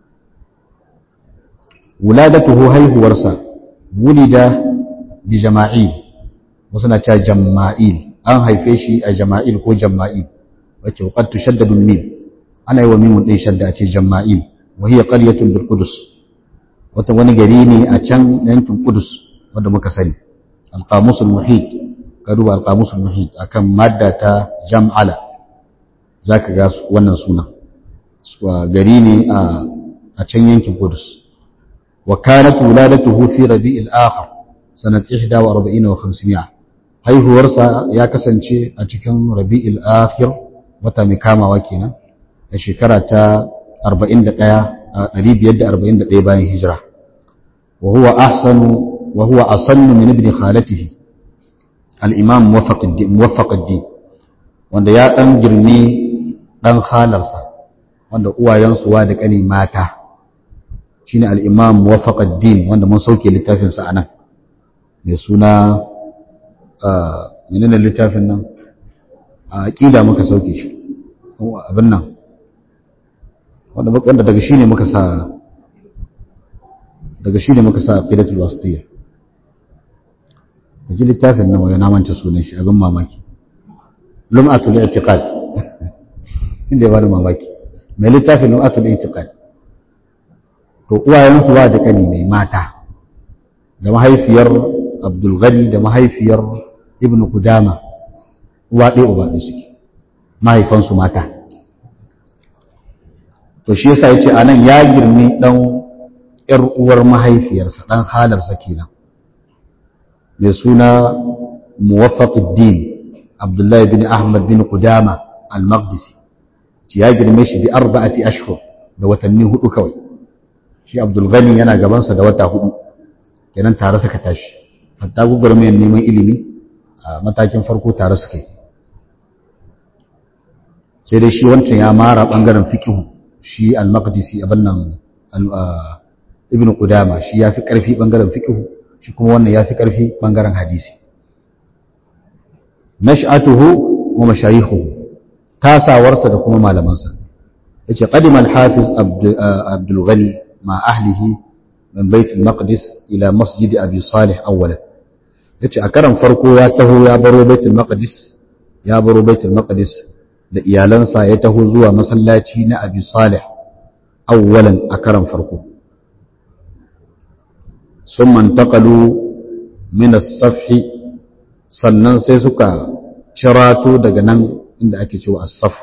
A: wuladatuhu haihuwarsa wulida bi jama'il wasu na cewa jama'il an haife shi a jama'il ko jama'il wacce qad tushaddadu al-mim ana yi wa mimun ɗin shadda a ce jama'il wa hiya qaryatun bil qudus wata wani gari ne a can yankin Kudus wanda muka sani alqamusul muhit ka duba alqamusul muhit akan madda ta jam'ala zaka ga wannan suna gari ne a can yankin Kudus wa kanat wuladatuhu fi rabi'il akhir sanat 41 wa 500 haihuwarsa ya kasance a cikin rabi'il akhir wata mai kamawa kenan a shekara ta 41 541 bayan hijira wa huwa ahsanu wa huwa asannu min ibn khalatihi al-imam muwaffaqud-din muwaffaqud-din wanda ya dan girmi dan halarsa wanda uwayensu wa da kani mata shine al-imam muwaffaqud-din wanda mun sauke littafin sa anan mai suna menene littafin nan a aqida muka sauke shi abin nan wanda daga shi ne muka sa daga shi ne muka sa filatul wasitiyya da ji littafin nan waya namanta sunan shi abin mamaki lum'atul i'tiqad inda ya bada mamaki mai littafin lum'atul i'tiqad to uwayensu ba da kani mai mata da mahaifiyar abdul ghani da mahaifiyar ibn qudama uwa ɗaya uba ɗaya suke mahaifansu mata to shi yasa yace anan ya girmi dan ƴar uwar mahaifiyarsa dan halarsa kenan mai suna Muwaffaquddin Abdullah bin Ahmad bin Qudama al-Maqdisi ya girme shi bi arba'ati ashhur da watanni hudu kawai shi Abdul Ghani yana gaban sa da wata hudu kenan tare suka tashi hatta gugurmiyar neman ilimi a matakin farko tare suka yi sai dai shi wancan ya mara bangaren fiqhu shi al-maqdisi abin nan ibn qudama shi yafi karfi bangaren fiqh shi kuma wannan yafi karfi bangaren hadisi nash'atuhu wa mashayikhuhu tasawarsa da kuma malamansa yace qadima al-hafiz abdul ghani ma ahlihi min bait al-maqdis ila masjid abi salih awwalan yace a karan farko ya taho ya baro bait al-maqdis ya baro bait al-maqdis da iyalansa ya taho zuwa masallaci na abi salih awwalan a karan farko sun mantakalu min as-safhi sannan sai suka cirato daga nan inda ake cewa as-saf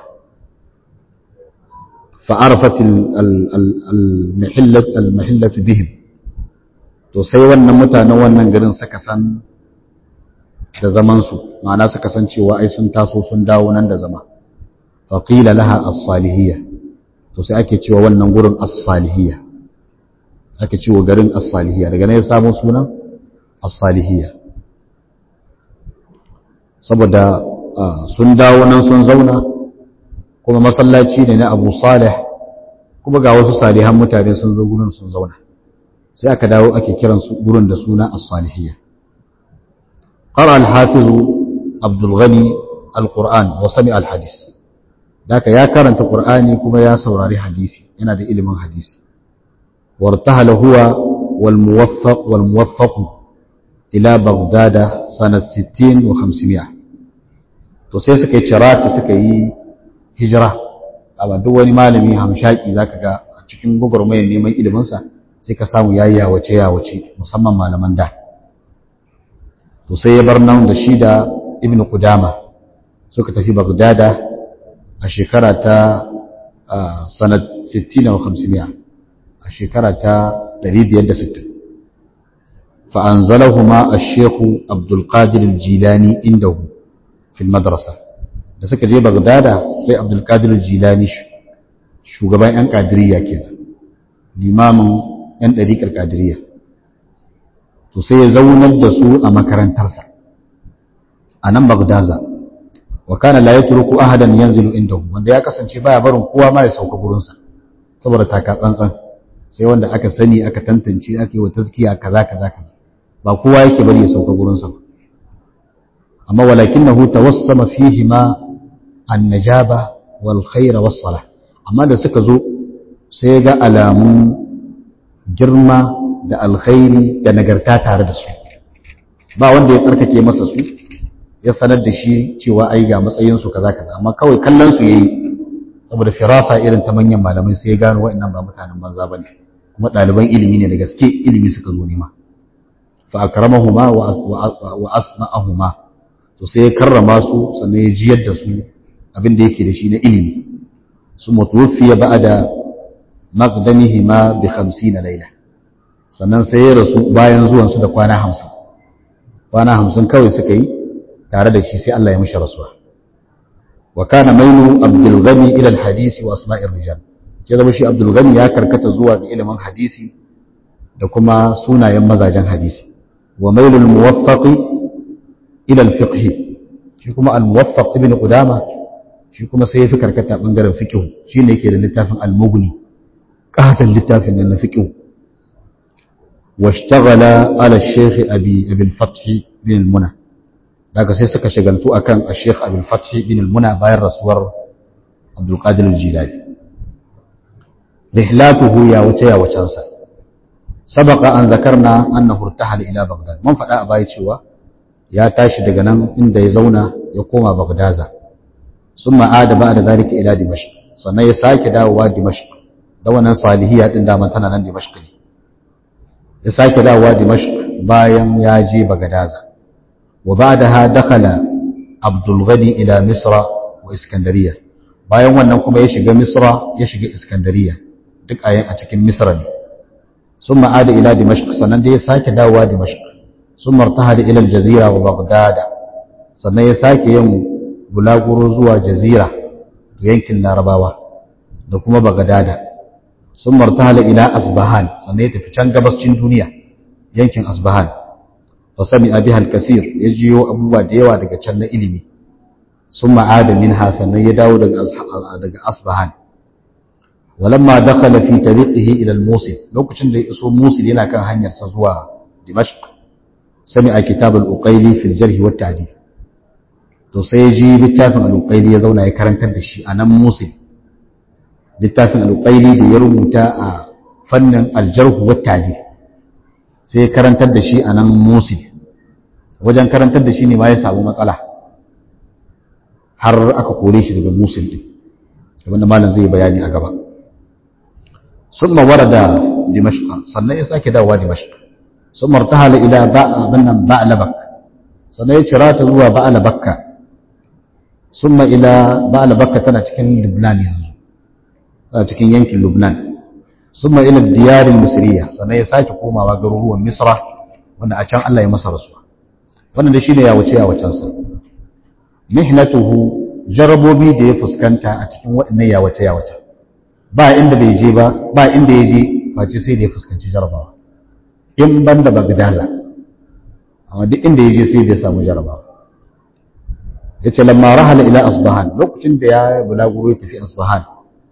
A: fa'arafat al-mahillat al-mahillat bihim to sai wannan mutanen wannan garin suka san da zaman su ma'ana suka san cewa ai sun taso sun dawo nan da zama faƙila laha as-salihiyya to sai ake cewa wannan gurin as-salihiyya ake cewa garin as-salihiyya daga ne ya samu sunan as-salihiyya saboda sun dawo nan sun zauna kuma masallaci ne na Abu Salih kuma ga wasu salihan mutane sun zo gurin sun zauna sai aka dawo ake kiran su gurin da suna as-salihiyya qara al-hafiz Abdul Ghani al-Qur'an wa sami al-hadith daka ya karanta Qur'ani kuma ya saurari hadisi yana da ilimin hadisi wartahala huwa wal muwaffaq wal muwaffaq ila Baghdad sanat 60 wa 500 to sai suka yi cirata suka yi hijira amma duk wani malami hamshaki zaka ga a cikin gugurmayar neman ilimin sa sai ka samu yayi yawace yawace musamman malaman da to sai ya bar nan da shi da Ibn Qudama suka tafi Baghdad a shekara ta sanad 60 wa 500 a shekara ta 560 فأنزلهما الشيخ عبد القادر الجيلاني عنده في المدرسة da suka je Bagdada sai Abdul Qadir Jilani shugaban ƴan Qadiriyya kenan limamin ƴan ɗariƙar Qadiriyya to sai ya zaunar da su a makarantarsa a nan Bagdaza wa kana la yatruku ahadan yanzilu indahu wanda ya kasance baya barin kowa ma ya sauka gurinsa saboda taka tsantsan sai wanda aka sani aka tantance aka yi wa tazkiya kaza kaza kaza ba kowa yake bari ya sauka gurinsa ba amma walakinahu tawassama fihi ma annajaba wal khair was salah amma da suka zo sai ga alamun girma da alkhairi da nagarta tare da su ba wanda ya tsarkake masa su ya sanar da shi cewa ai ga matsayin su kaza kaza amma kawai kallon su yayi saboda firasa irin ta manyan malamai sai ya gano wa'annan ba mutanen banza bane kuma ɗaliban ilimi ne da gaske ilimi suka zo nema fa akramahuma wa asma'ahuma to sai ya karrama su sannan ya jiyar da su abin da yake da shi na ilimi su mutuwafiya ba'da maqdamihima bi 50 laila sannan sai ya rasu bayan zuwan su da kwana 50 kwana 50 kawai suka yi tare da shi sai Allah ya mishi rasuwa wa kana mainu abdul ghani ila al hadisi wa asma'ir rijal ke zama shi abdul ghani ya karkata zuwa ga ilimin hadisi da kuma sunayen mazajen hadisi wa mailul muwaffaqi ila al fiqh shi kuma al muwaffaq ibn qudama shi kuma sai ya fi karkata bangaren fiqh shine yake da littafin al mughni qatan littafin nan na fiqh washtaghala ala shaykh abi abi al fath bin al muna daga sai suka shagaltu akan al shaykh abi al fath bin al muna bayan rasuwar abdul qadir al jilani rihlatuhu ya wuce ya wucansa sabaka an zakarna annahu irtahala ila baghdad mun faɗa a baya cewa ya tashi daga nan inda ya zauna ya koma bagdaza summa ada ba'da zalika ila dimashq sannan ya sake dawowa dimashq da wannan salihiyya din da tana nan dimashq ne ya sake dawowa dimashq bayan ya je bagdaza wa ba'daha dakhala abdul ghani ila misra wa iskandariya bayan wannan kuma ya shiga misra ya shiga iskandariya duk a cikin misra ne ثم عاد إلى دمشق sannan dai ya sake dawowa Dimashq sun martaha da ilal jazira wa Baghdad sannan ya sake yin bulaguro zuwa jazira yankin Larabawa da kuma Baghdad sun martaha da ila Asbahan sannan ya tafi can gabascin duniya yankin Asbahan fa sami biha al-kasir ya jiyo abubuwa da yawa daga can na ilimi sun ma'ada minha sannan ya dawo daga daga Asbahan ولما دخل في طريقه إلى الموصل لو كنت يسو موصل هنا كان هنير سزوا دمشق سمع كتاب الأقيلي في الجرح والتعديل to sai ji littafin al'uƙaili ya zauna ya karantar da shi a nan musul littafin al'uƙaili da ya rubuta a fannin aljarhu wattadi sai ya karantar da shi a nan musul wajen karantar da shi ne ma ya samu matsala har aka kore shi daga musul ɗin abinda malam zai bayani a gaba ثم ورد دمشق sannan ya sake dawowa dimashq ثم ارتحل الى بنن بعلبك sannan ya cira ta zuwa ba'labakka ثم الى ba'labakka tana cikin Lubnan yanzu tana cikin yankin Lubnan ثم الى الديار المصريه sannan ya sake komawa garuruwan Misra wanda a can Allah ya masa rasuwa wannan da shine ya wuce ya wucen sa mihnatuhu jarabobi da ya fuskanta a cikin waɗannan yawace yawace ba inda bai je ba ba inda ya je face sai da ya fuskanci jarabawa in ban da bagdaza amma duk inda ya je sai da ya samu jarabawa ya ce lamma rahala ila asbahan lokacin da ya bulaguro ya tafi asbahan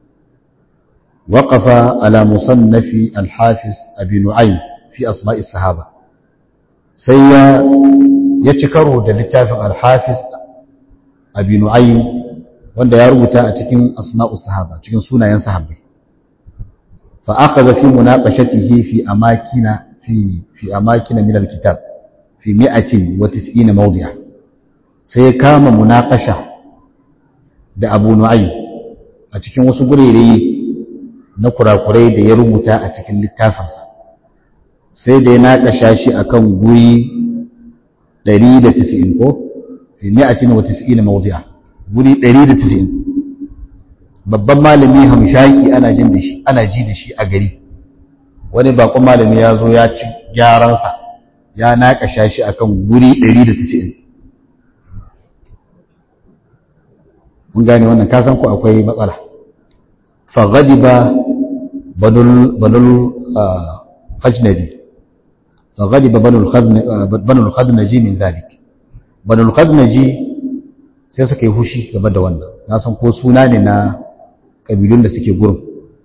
A: وقف على مصنف الحافظ أبي نعيم في أسماء الصحابة سيا يتكرر دلتاف الحافظ أبي نعيم wanda ya rubuta a cikin asma'u sahaba cikin sunayen sahabbai fa akhadha fi munaqashatihi fi amakina fi fi amakina min alkitab fi 190 mawdi'a sai ya kama munaqasha da Abu Nu'aym a cikin wasu gurere na kurakurai da ya rubuta a cikin littafinsa sai da ya naƙasha shi a kan guri 190 ko fi mi'atin wa 90 mawdi'a guri 190 babban malami hamshaki ana jin da shi ana ji da shi a gari wani bakon malami ya zo ya ci gyaransa ya naƙasha shi a kan guri 190 mun gane wannan kasan ku akwai matsala fa ghadiba بنو الخجنجي فغضب بنو الخزنجي من ذلك بنو الخزنجي sai suka yi hushi game da wannan na san ko suna ne na kabilun da suke gurin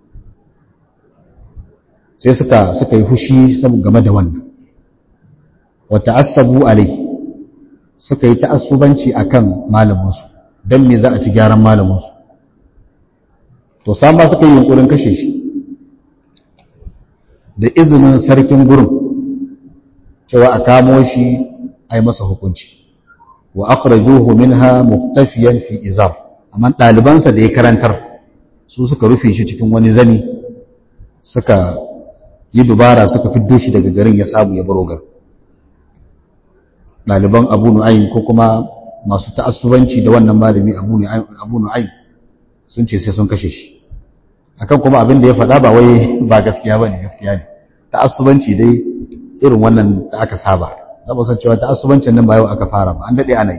A: sai suka suka yi hushi game da wannan wa ta'assabu alai suka yi ta'assubanci akan malaminsu dan me za a ci gyaran malaminsu to san ba suka yi yunkurin kashe shi da izinin sarkin gurin cewa a kamo shi a yi masa hukunci wa akhrajuhu minha muktafiyan fi izar amma ɗalibansa da ya karantar su suka rufe shi cikin wani zani suka yi dubara suka fiddo shi daga garin ya samu ya baro gar ɗaliban abu nu'aym ko kuma masu ta'assubanci da wannan malami abu nu'aym sun ce sai sun kashe shi akan kuma abin da ya faɗa ba wai ba gaskiya ba ne gaskiya ne ta'assubanci dai irin wannan da aka saba da ba san cewa ta'assubancin nan ba yau aka fara ba an daɗe ana yi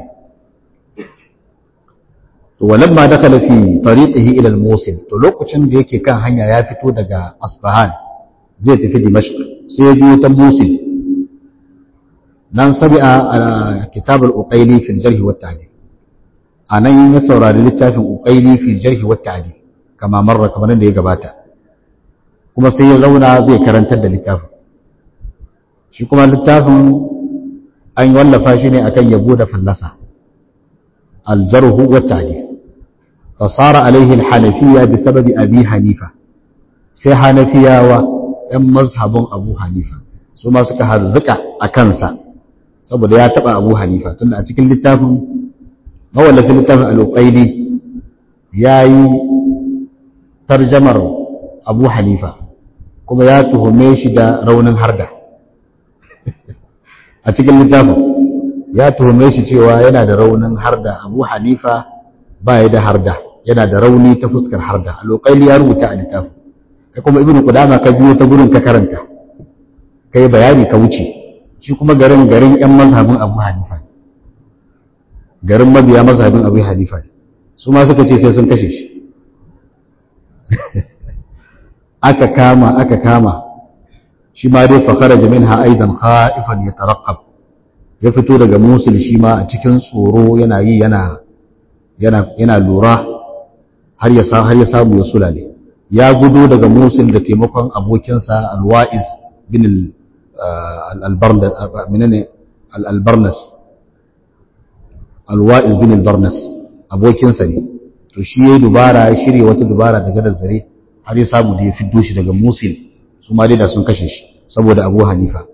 A: to walamma dakala fi tariqihi ila al-musil to lokacin da yake kan hanya ya fito daga asbahan zai tafi dimashq sai ya biyo ta musil nan sabi'a kitab al-uqayli fi al-jarh wa at-ta'dil anan ya saurari littafin uqayli fi al-jarh wa at-ta'dil kama marra kamar da ya gabata kuma sai ya zauna zai karantar da littafin shi kuma littafin an wallafa shi ne akan yabo da fallasa aljarhu wa ta'dil fa sara alaihi al-hanafiyya bi sababi abi hanifa sai hanafiyawa ɗan mazhabin abu hanifa su ma suka harzuka a kansa saboda ya taba abu hanifa tunda a cikin littafin mawallafin littafin al-uqayli yayi tarjamar abu hanifa kuma ya tuhume shi da raunin harda a cikin littafin ya tuhume shi cewa yana da raunin harda abu hanifa ba ya da harda yana da rauni ta fuskar harda alƙaili ya rubuta a littafin kai kuma ibnu qudama ka biyo ta gurin ka karanta kai bayani ka wuce shi kuma garin garin yan mazhabin abu hanifa garin mabiya mazhabin abu hanifa su ma suka ce sai sun kashe shi aka kama aka kama shi ma dai fakara minha aidan khaifan yatarqab ya fito daga musul shi ma a cikin tsoro yana yi yana yana yana lura har ya sa har ya samu ya sulale ya gudo daga musul da taimakon abokinsa alwa'iz bin al-albarnas menene al-albarnas alwa'iz bin al-barnas abokinsa ne to shi yayi dubara ya shirye wata dubara daga da zare har ya samu da ya fiddo shi daga musul su ma dai da sun kashe shi saboda abu hanifa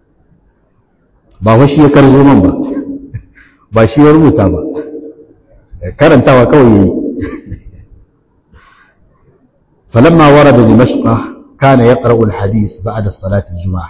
A: ba wa shi ya karzo man ba ba shi ya rubuta ba karantawa kawai yayi falamma warada dimashq kana yaqra'u alhadith ba'da salati aljum'ah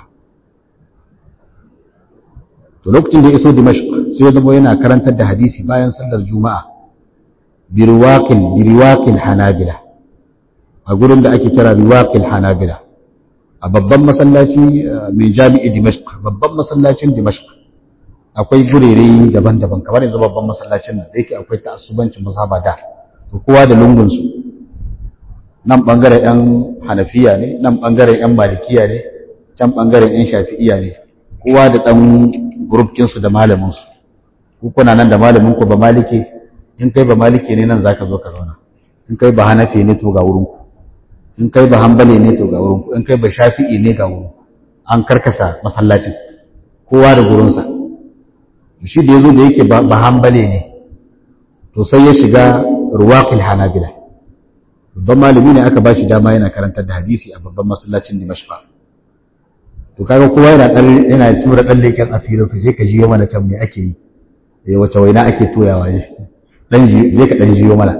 A: to lokacin da ya iso dimashq sai ya zama yana karantar da hadisi bayan sallar juma'a birwaqil birwaqil hanabila a gurin da ake kira riwaqil hanabila a babban masallaci mai jami'i dimashq babban masallacin dimashq akwai gurere daban-daban kamar yanzu babban masallacin nan da yake akwai ta'assubancin mazhaba da to kowa da lungunsu nan ɓangaren 'yan hanafiya ne nan ɓangaren 'yan malikiya ne can ɓangaren 'yan shafi'iya ne kowa da ɗan gurubkinsu da malaminsu kuna nan da malaminku ba maliki in kai ba maliki ne nan za ka zo ka zauna in kai ba hanafi ne to ga wurinku in kai ba hambale ne to ga wurinku in kai ba shafi'i ne ga wurinku an karkasa masallacin kowa da gurinsa shi da ya zo da yake ba hambale ne to sai ya shiga ruwaƙil hanabila babban malami ne aka ba shi dama yana karantar da hadisi a babban masallacin dimashqa to kaga kowa yana dan yana tura dan leken asirin sa sai ka jiyo mana can me ake yi eh wace waina ake toyawa je dan ji zai ka dan jiyo mana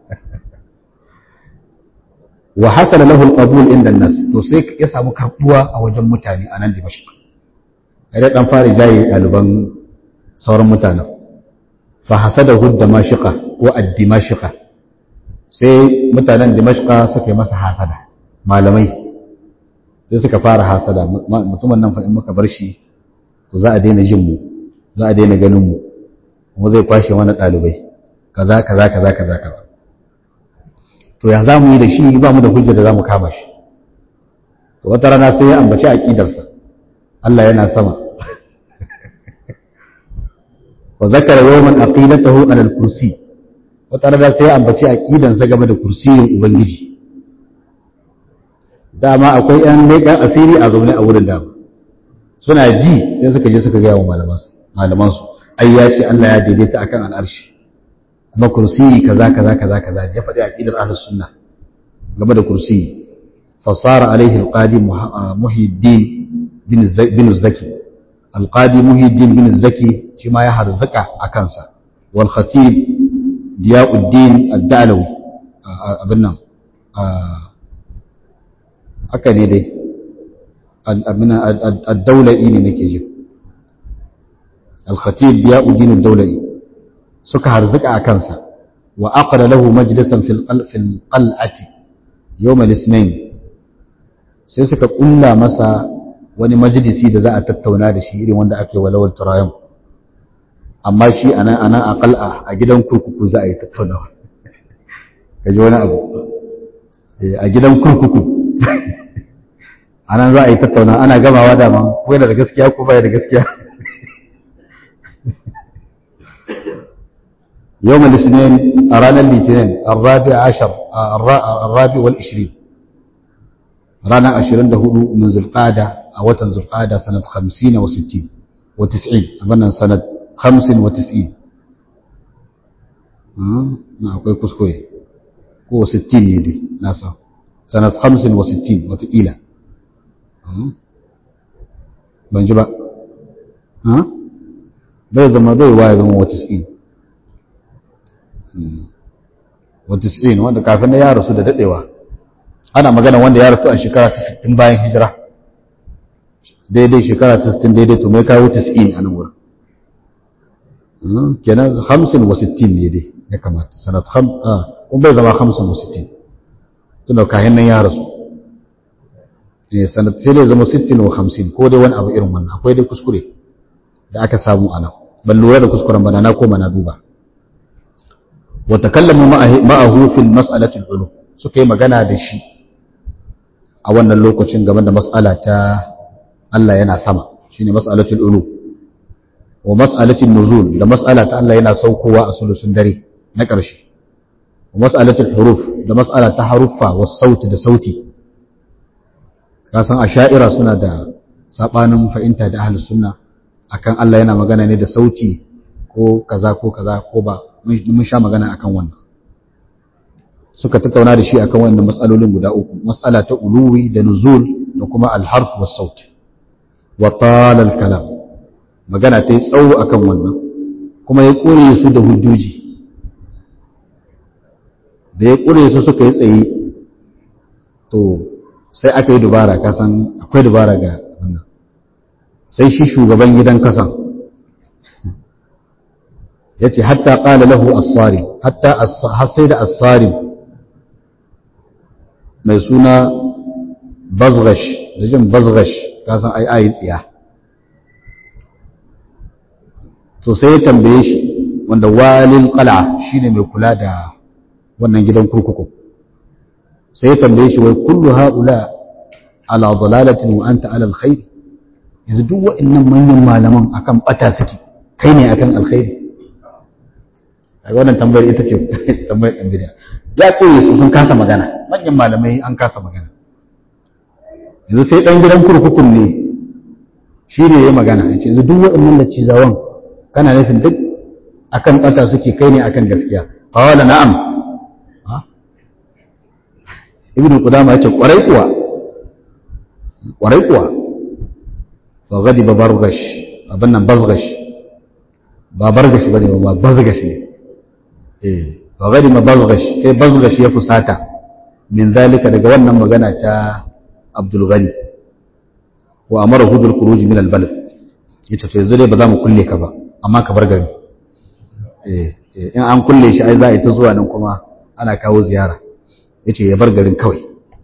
A: wa hasala lahu alqabul inda nas to sai ya samu karbuwa a wajen mutane a nan dimashq ai dan fara jaye daliban sauran mutanen fa hasadahu damashiqa wa ad-dimashiqa sai mutanen dimashqa suka yi masa hasada malamai sai suka fara hasada mutumin nan fa in muka bar shi to za a daina jin mu za a daina ganin mu kuma zai kwashe mana ɗalibai kaza kaza kaza kaza kaza to ya za mu yi da shi ba mu da hujjar da za mu kama shi to wata rana sai ya ambaci aƙidarsa Allah yana sama wa zakara yawman aqidatahu ala al-kursi wata rana sai ya ambaci aqidansa game da kursiyin ubangiji dama akwai ‘yan leƙen asiri a zaune a wurin dama suna ji sai suka je suka gaya wa malamansu ai ya ce Allah ya daidaita akan al'arshi kuma kursiyi kaza kaza kaza kaza ya faɗi aqidar ahlus sunna game da kursiyi fasara alaihi alqadi muhiddin bin zaki alqadi muhiddin bin zaki shi ma ya harzuka a kansa wal khatib diyauddin ad-dalawi abin nan haka ne dai ad-daula'i ne nake ji al-khatib diyauddin ad-daula'i suka harzuka a kansa wa aqra lahu majlisan fil fil qal'ati yawm al-ithnain sai suka kulla masa wani majalisi da za a tattauna da shi irin wanda ake walawal turayam amma shi ana ana aqal'a a gidan kurkuku za a yi tattaunawa kaji wani abu a gidan kurkuku anan za a yi tattauna ana gamawa da man ko yana da gaskiya ko baya da gaskiya يوم الاثنين أرانا الاثنين الرابع عشر الرابع والعشرين رانا عشرين ده من ذي القعدة أو ذي القعدة سنة خمسين وستين وتسعين أبنا سنة خمس وتسعين ما أقول كسكوي هو ستين يدي ناسا سنة خمس وستين وتقيلة بنجبا ها بيضا ما بي وايضا وتسعين وتسعين wanda kafin ya rasu da dadewa ana magana wanda ya rasu a shekara ta 60 bayan hijira daidai shekara ta 60 daidai to mai kawo 90 a nan wurin kenan 50 wa 60 ne dai ya kamata sanat kham ah kun bai zama 50 wa 60 tunda kayan nan ya rasu eh sanat sai dai zama 60 wa 50 ko dai wani abu irin wannan akwai dai kuskure da aka samu a nan ban lura da kuskuren ba na koma na duba وتكلموا معه في المسألة العلو suka yi magana da shi a wannan lokacin game da mas'ala ta Allah yana sama shine mas'alatul ulu wa mas'alatul nuzul da mas'ala ta Allah yana saukowa a sulusun dare na ƙarshe wa mas'alatul huruf da mas'ala ta haruffa was sauti da sauti kasan asha'ira suna da sabanin fahimta da ahlus sunna akan Allah yana magana ne da sauti ko kaza ko kaza ko ba mun sha magana akan wannan suka tattauna da shi akan wannan matsalolin guda uku matsala ta uluwi da nuzul da kuma alharf was saut wa tala kalam magana ta yi tsawo akan wannan kuma ya kure su da hujjoji da ya kure su suka yi tsaye to sai aka yi dubara kasan akwai dubara ga wannan sai shi shugaban gidan kasan ya ce hatta ƙala lahu asari hatta sai da asari mai suna bazgash da jin bazgash kasan ai ayi tsiya to sai ya tambaye shi wanda walin qal'a shine mai kula da wannan gidan kurkuku sai ya tambaye shi wai kullu haula ala dalalatin wa anta ala alkhair yanzu duk wa'annan manyan malaman akan bata suke kai ne akan alkhairi a wannan tambayar ita ce tambayar ɗan bidiya ya koye su sun kasa magana manyan malamai an kasa magana yanzu sai ɗan gidan kurkukun ne shi ne ya magana ya ce yanzu duk waɗannan da cizawan kana nufin duk akan ɓata suke kai ne akan gaskiya qala na'am ibnu qudama yace kwarai kuwa kwarai kuwa fa ghadiba bargash abin nan bazgash ba bargash bane ba bazgash ne eh fa ghadiba bazgash sai bazgash ya fusata min zalika daga wannan magana ta Abdul Ghani wa amarahu bil khuruj min al balad yace to yanzu dai ba za mu kulle ka ba amma ka bar gari eh in an kulle shi ai za a yi ta zuwa nan kuma ana kawo ziyara yace ya bar garin kawai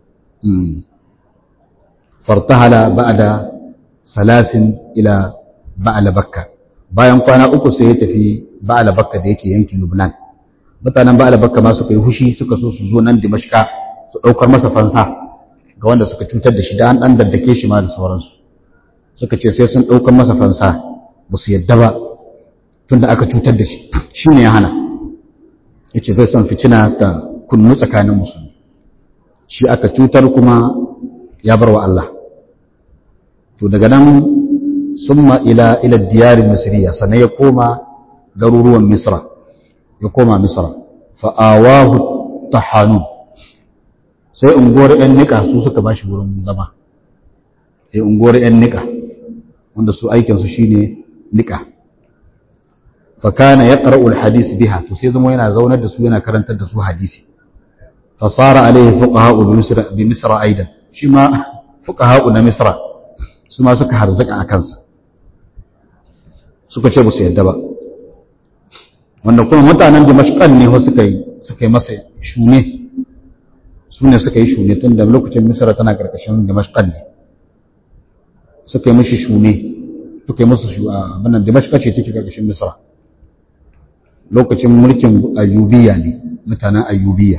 A: fartahala ba'da salasin ila ba'ala bakka bayan kwana uku sai ya tafi ba'ala bakka da yake yankin Lubnan mutanen ba'ala bakka ma suka yi hushi suka so su zo nan Dimashqa su daukar masa fansa ga wanda suka cutar da shi da an dan daddake shi ma da sauransu suka ce sai sun daukar masa fansa ba su yadda ba tunda aka cutar da shi shine ya hana yace bai son fitina ta kunnu tsakanin musulmi shi aka cutar kuma ya bar wa Allah to daga nan summa ila ila diyar misriya sannan ya koma garuruwan misra ya koma misra fa awahu tahanun sai unguwar yan nika su suka bashi wurin zama sai unguwar yan nika wanda su aikin su shine nika fa kana yaqra'u alhadith biha to sai zama yana zaunar da su yana karantar da su hadisi fa sara alaihi fuqaha bi misra bi misra aidan shi ma fuqaha na misra su ma suka harzaka a kansa suka ce ba su yadda ba wanda kuma mutanen dimashkan ne wasu suka yi suka yi masa shune su ne suka yi shune tun da lokacin misra tana karkashin dimashkan ne suka yi mashi shune suka yi masu abinan dimashkan ce ciki karkashin misra lokacin mulkin ayyubiya ne mutanen ayyubiya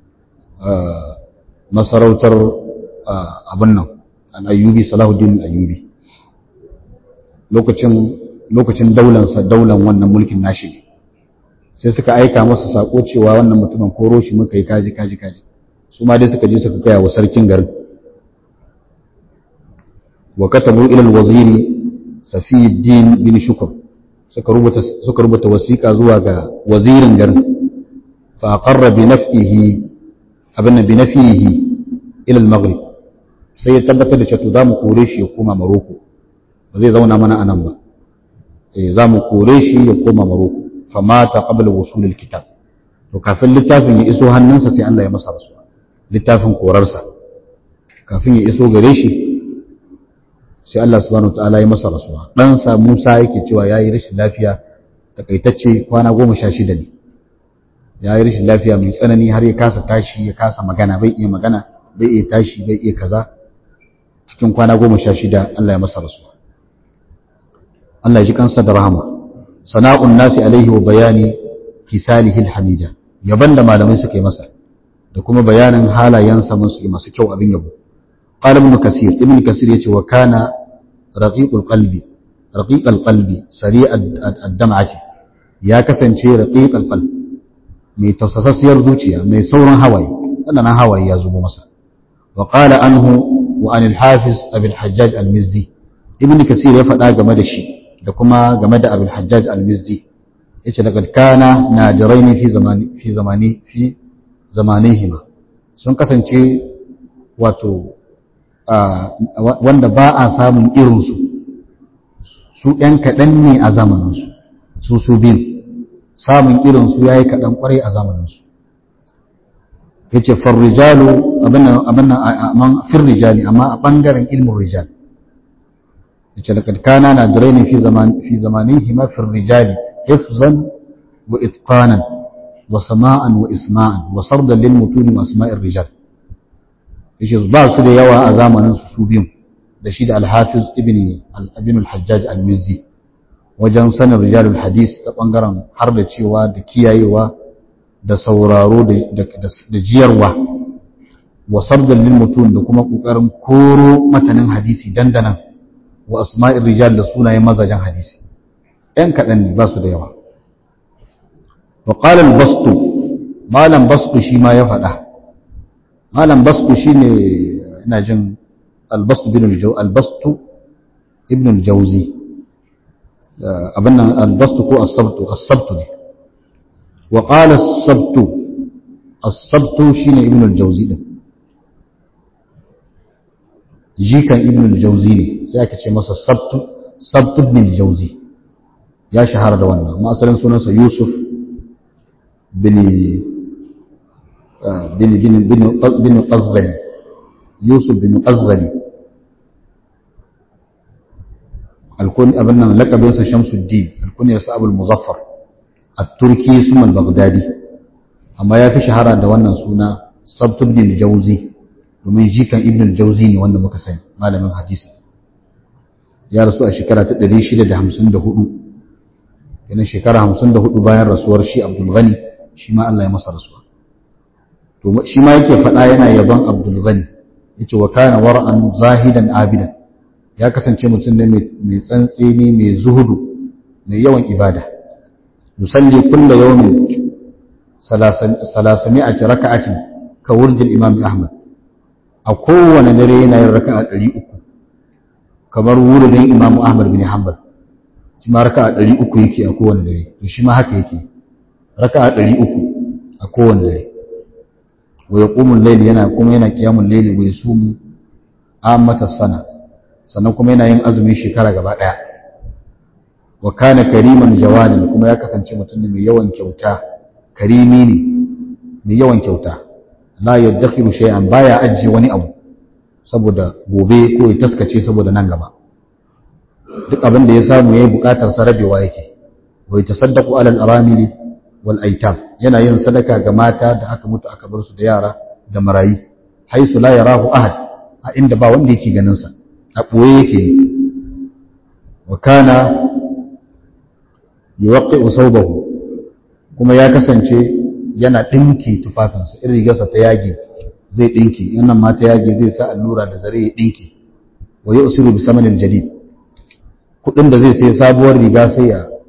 A: masarautar abin nan an ayyubi salahuddin ayyubi lokacin lokacin daulansa daulan wannan mulkin nashi ne sai suka aika masa sako cewa wannan mutumin koro shi muka yi kaji kaji kaji su ma dai suka je suka kaya wa sarkin garin wa katabu ila al-waziri Safiyuddin bin Shukr suka rubuta suka rubuta wasiƙa zuwa ga wazirin garin fa aqarra bi naf'ihi abinna bi nafihi ila al-maghrib sai ya tabbatar da cewa za mu kore shi ya koma Maroko ba zai zauna mana anan ba eh za mu kore shi ya koma Maroko fa mata qabla wusul al-kitab to kafin littafin ya iso hannunsa sai Allah ya masa rasuwa littafin korarsa kafin ya iso gare shi sai Allah subhanahu wataala ya masa rasuwa dan sa Musa yake cewa yayi rashin lafiya takaitacce kwana goma sha shida ne yayi rashin lafiya mai tsanani har ya kasa tashi ya kasa magana bai iya magana bai iya tashi bai iya kaza cikin kwana goma sha shida Allah ya masa rasuwa Allah ya ji kansa da rahama sana'un nasi alaihi wa bayani kisalihi alhamida yaban da malamai suka yi masa da kuma bayanin halayensa masu kyau abin yabo قال ابن كثير ابن كثير يتي وكان رقيق القلب رقيق القلب سريع الدمعة يا كسنشي رقيق القلب mai tausasassiyar zuciya mai sauran hawaye wannan hawaye ya zubo masa wa qala anhu wa anil hafiz abul hajjaj al mizzi ibn kasir ya faɗa game da shi da kuma game da abul hajjaj al mizzi yace laqad kana najiraini fi zamani fi zamani fi zamanihima sun kasance wato wanda ba a samun irinsu su ɗan kaɗan ne a zamaninsu su su biyu samun irinsu ya yi kaɗan ƙwarai a zamaninsu ya ce farrijalu abin nan firrijali amma a ɓangaren ilmin rijal ya ce daga kana na jirai ne fi zamanin hima firrijali hifzan wa itqanan wa sama'an wa isma'an wa sardan lil mutuni wa asma'ir rijal yace ba su da yawa a zamanin su su biyun da shi da al-hafiz ibn al-abin al-hajjaj al-mizzi wajen sanin rijalul hadis ta ɓangaren har da cewa da kiyayewa da sauraro da jiyarwa wa sabdan lil mutum da kuma ƙoƙarin koro matanin hadisi dandanan wa asma'ir rijal da sunayen mazajen hadisi ‘yan kaɗan ne ba su da yawa wa ƙalal bastu malam bastu shi ma ya faɗa malam bastu shi ne ina jin albastu bin albastu ibn al-jauzi abin nan albastu ko asabtu asabtu ne wa qala asabtu asabtu shine ibn al-jauzi din jikan ibn al-jauzi ne sai aka ce masa sabtu sabtu ibn al-jauzi ya shahara da wannan amma asalin sunansa yusuf bin bin bin bin bin qazghali yusuf bin qazghali alkun abin nan lakabinsa shamsuddin alkuniyarsa abul muzaffar at-turki summa al-baghdadi amma ya fi shahara da wannan suna sabtu ibn al-jawzi domin jikan ibn al-jawzi ne wanda muka sani malamin hadisi ya rasu a shekara ta 654 yana shekara 54 bayan rasuwar shi abdul ghani shi ma Allah ya masa rasuwa to shi ma yake faɗa yana yaban abdul ghani yace wa kana war'an zahidan abidan ya kasance mutum ne mai tsantseni mai zuhudu mai yawan ibada yusalli kulla yawmin salasami'ati raka'atin ka wurdin imam ahmad a kowane dare yana yin raka'a 300 kamar wurin imam ahmad bin hanbal shi ma raka'a 300 yake a kowane dare to shi ma haka yake raka'a 300 a kowane dare wa yaqumul layl yana kuma yana qiyamul layl wa yasumu ammata sana sannan kuma yana yin azumin shekara gaba ɗaya wa kana kariman jawadin kuma ya kasance mutum ne mai yawan kyauta karimi ne mai yawan kyauta la yadakhiru shay'an baya ajiye wani abu saboda gobe ko ya taskace saboda nan gaba duk abin da ya samu yayi bukatar sa rabewa yake wa yatasaddaqu ala al-aramili wal aitam yana yin sadaka ga mata da aka mutu aka bar su da yara da marayi haisu la yarahu ahad a inda ba wanda yake ganin sa a ɓoye yake yi wa kana yi waƙi usaubahu kuma ya kasance yana ɗinki tufafinsa irin rigarsa ta yage zai ɗinki yannan ma ta yage zai sa allura da zare ya ɗinki wa yi usiru bi samanin jadid kuɗin da zai sai sabuwar riga sai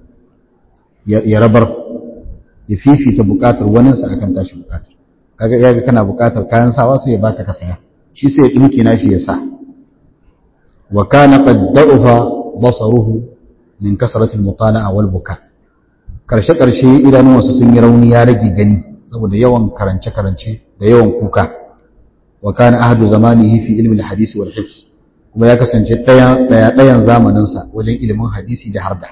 A: ya rabar ya fifita buƙatar waninsa akan tashi buƙatar kaga ya kana buƙatar kayan sawa sai ya baka ka saya shi sai ya ɗinki na shi ya sa وكان قد ضعف بصره من كثرة المطالعة والبكاء karshe karshe idanuwansa sun yi rauni ya rage gani saboda yawan karance karance da yawan kuka wa kana ahadu zamanihi fi ilmi al-hadith wal hifz kuma ya kasance daya daya dayan zamanin sa wajen ilimin hadisi da harda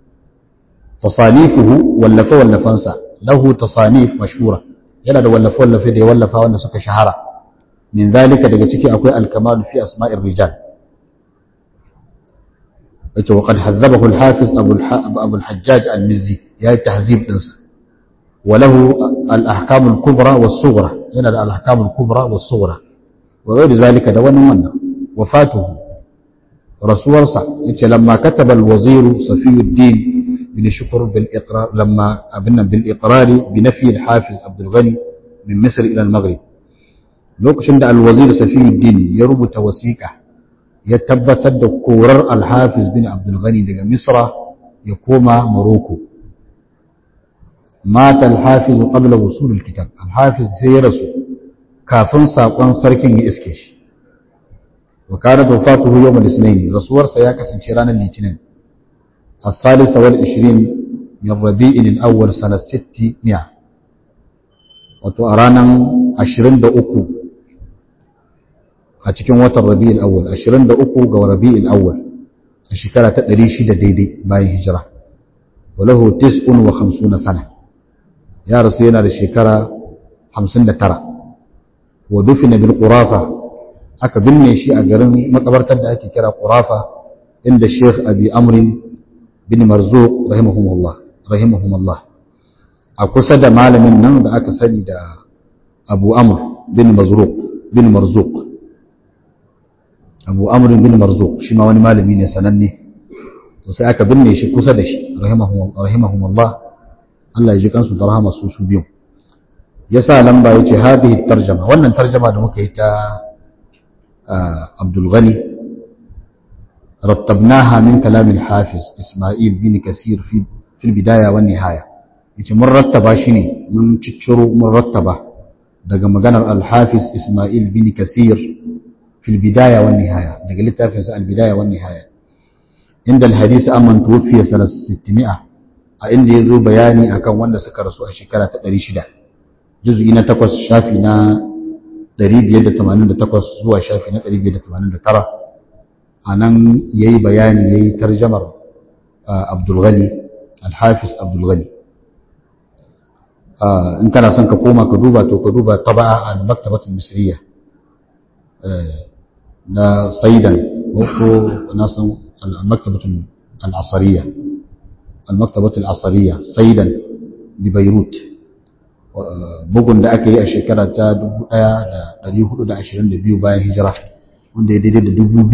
A: tasanifuhu wallafa wallafansa lahu tasanif mashhura yana da wallafa wallafe da ya wallafa wanda suka shahara min zalika daga ciki akwai al-kamal fi asma'ir rijal yace wa qad hadhabahu al-hafiz abu abu al-hajjaj al-mizzi ya tahzib dinsa wa lahu al-ahkam al-kubra was-sughra yana da al-ahkam al-kubra was-sughra wa ghayr zalika da wannan wannan wafatuhu rasuwarsa yace lamma kataba al-wazir safiyuddin bin shukr bil iqrar lamma abinna bil iqrar bi nafi al-hafiz abd al-ghani min misr ila al-maghrib lokacin da al-wazir safiyuddin ya rubuta wasiqa ya tabbatar da korar alhafiz bin abdulghani daga misra ya koma maroko mata alhafiz qabla wusul alkitab alhafiz sai ya rasu kafin sakon sarkin ya iske shi wa kana wafatuhu yawm al-ithnain rasuwarsa ya kasance ranar litinin as-salisa wal 20 min rabi'in al-awwal sanat 600 wato a ranar 23 a cikin watan rabi'ul awwal 23 ga rabi'ul awwal a shekara ta 600 daidai bayan hijira walahu 59 sana ya rasu yana da shekara 59 wa dufina bil qurafa aka binne shi a garin makabartar da ake kira qurafa inda Sheikh Abi Amr bin Marzuq rahimahumullah rahimahumullah a kusa da malamin nan da aka sani da Abu Amr bin Mazruq bin Marzuq abu amrin bin marzuq shi ma wani malami ne sananne to sai aka binne shi kusa da shi rahimahumullah Allah ya ji kansu da rahama su su biyu ya sa lamba ya ce hadhihi tarjama wannan tarjama da muka yi ta Abdul Ghani rattabnaha min kalam al-Hafiz Ismail bin Kasir fi fi bidaya wan nihaya yace mun rattaba shi ne mun cicciro mun rattaba daga maganar al-Hafiz Ismail bin Kasir fi bidaya wan nihaya daga littafin sa al-bidaya wan nihaya inda al-hadith amman tuwfiya sanat 600 a inda yazo bayani akan wanda suka rasu a shekara ta 600 juz'i na 8 shafi na 588 zuwa shafi na 589 anan yayi bayani yayi tarjamar Abdul Ghani Al-Hafiz Abdul Ghani in kana son ka koma ka duba to ka duba taba'a al-Maktabat al-Misriya na Saidan ko na san al-Maktabat al-Asariya al-Maktabat al-Asariya Saidan bi Beirut bugun da aka yi a shekara ta 1422 bayan hijira wanda ya daidai da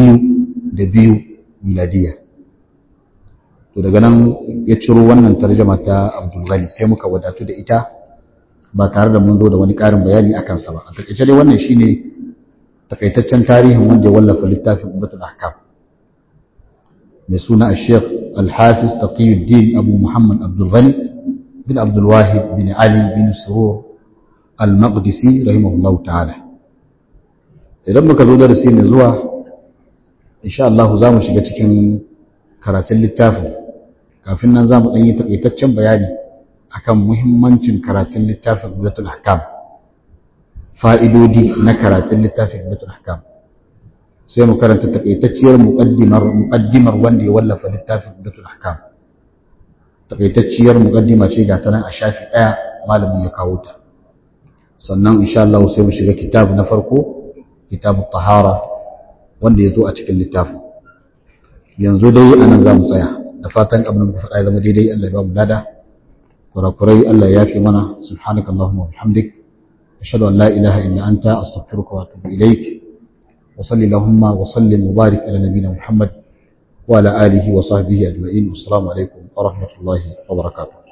A: 2002 miladiya to daga nan ya ciro wannan tarjama ta Abdul Ghani sai muka wadatu da ita ba tare da mun zo da wani ƙarin bayani a kansa ba a takaice dai wannan shine takaitaccen tarihin wanda ya wallafa littafin Ummatul Ahkam mai suna Sheikh Al-Hafiz Taqiyuddin Abu Muhammad Abdul Ghani bin Abdul Wahid bin Ali bin Surur Al-Maqdisi rahimahullahu ta'ala idan muka zo darasi mai zuwa insha Allah za mu shiga cikin karatun littafin kafin nan za mu ɗan yi taƙaitaccen bayani akan muhimmancin karatun littafin Umdatul Ahkam fa'idodi na karatun littafin Umdatul Ahkam sai mu karanta taƙaitacciyar muƙaddimar muƙaddimar wanda ya wallafa littafin Umdatul Ahkam taƙaitacciyar muƙaddima ce ga ta nan a shafi ɗaya malamin ya kawo ta sannan insha Allah sai mu shiga kitab na farko kitabut tahara wanda ya zo a cikin littafin yanzu dai anan za mu tsaya da fatan abin da muka faɗa ya zama daidai Allah ya ba mu lada kurakurai Allah ya fi mana subhanaka Allahumma wa bihamdik ashhadu an la ilaha illa anta astaghfiruka wa atubu ilaik wa salli Allahumma wa sallim wa barik ala nabiyyina Muhammad wa ala alihi wa sahbihi ajma'in assalamu alaikum wa rahmatullahi wa barakatuh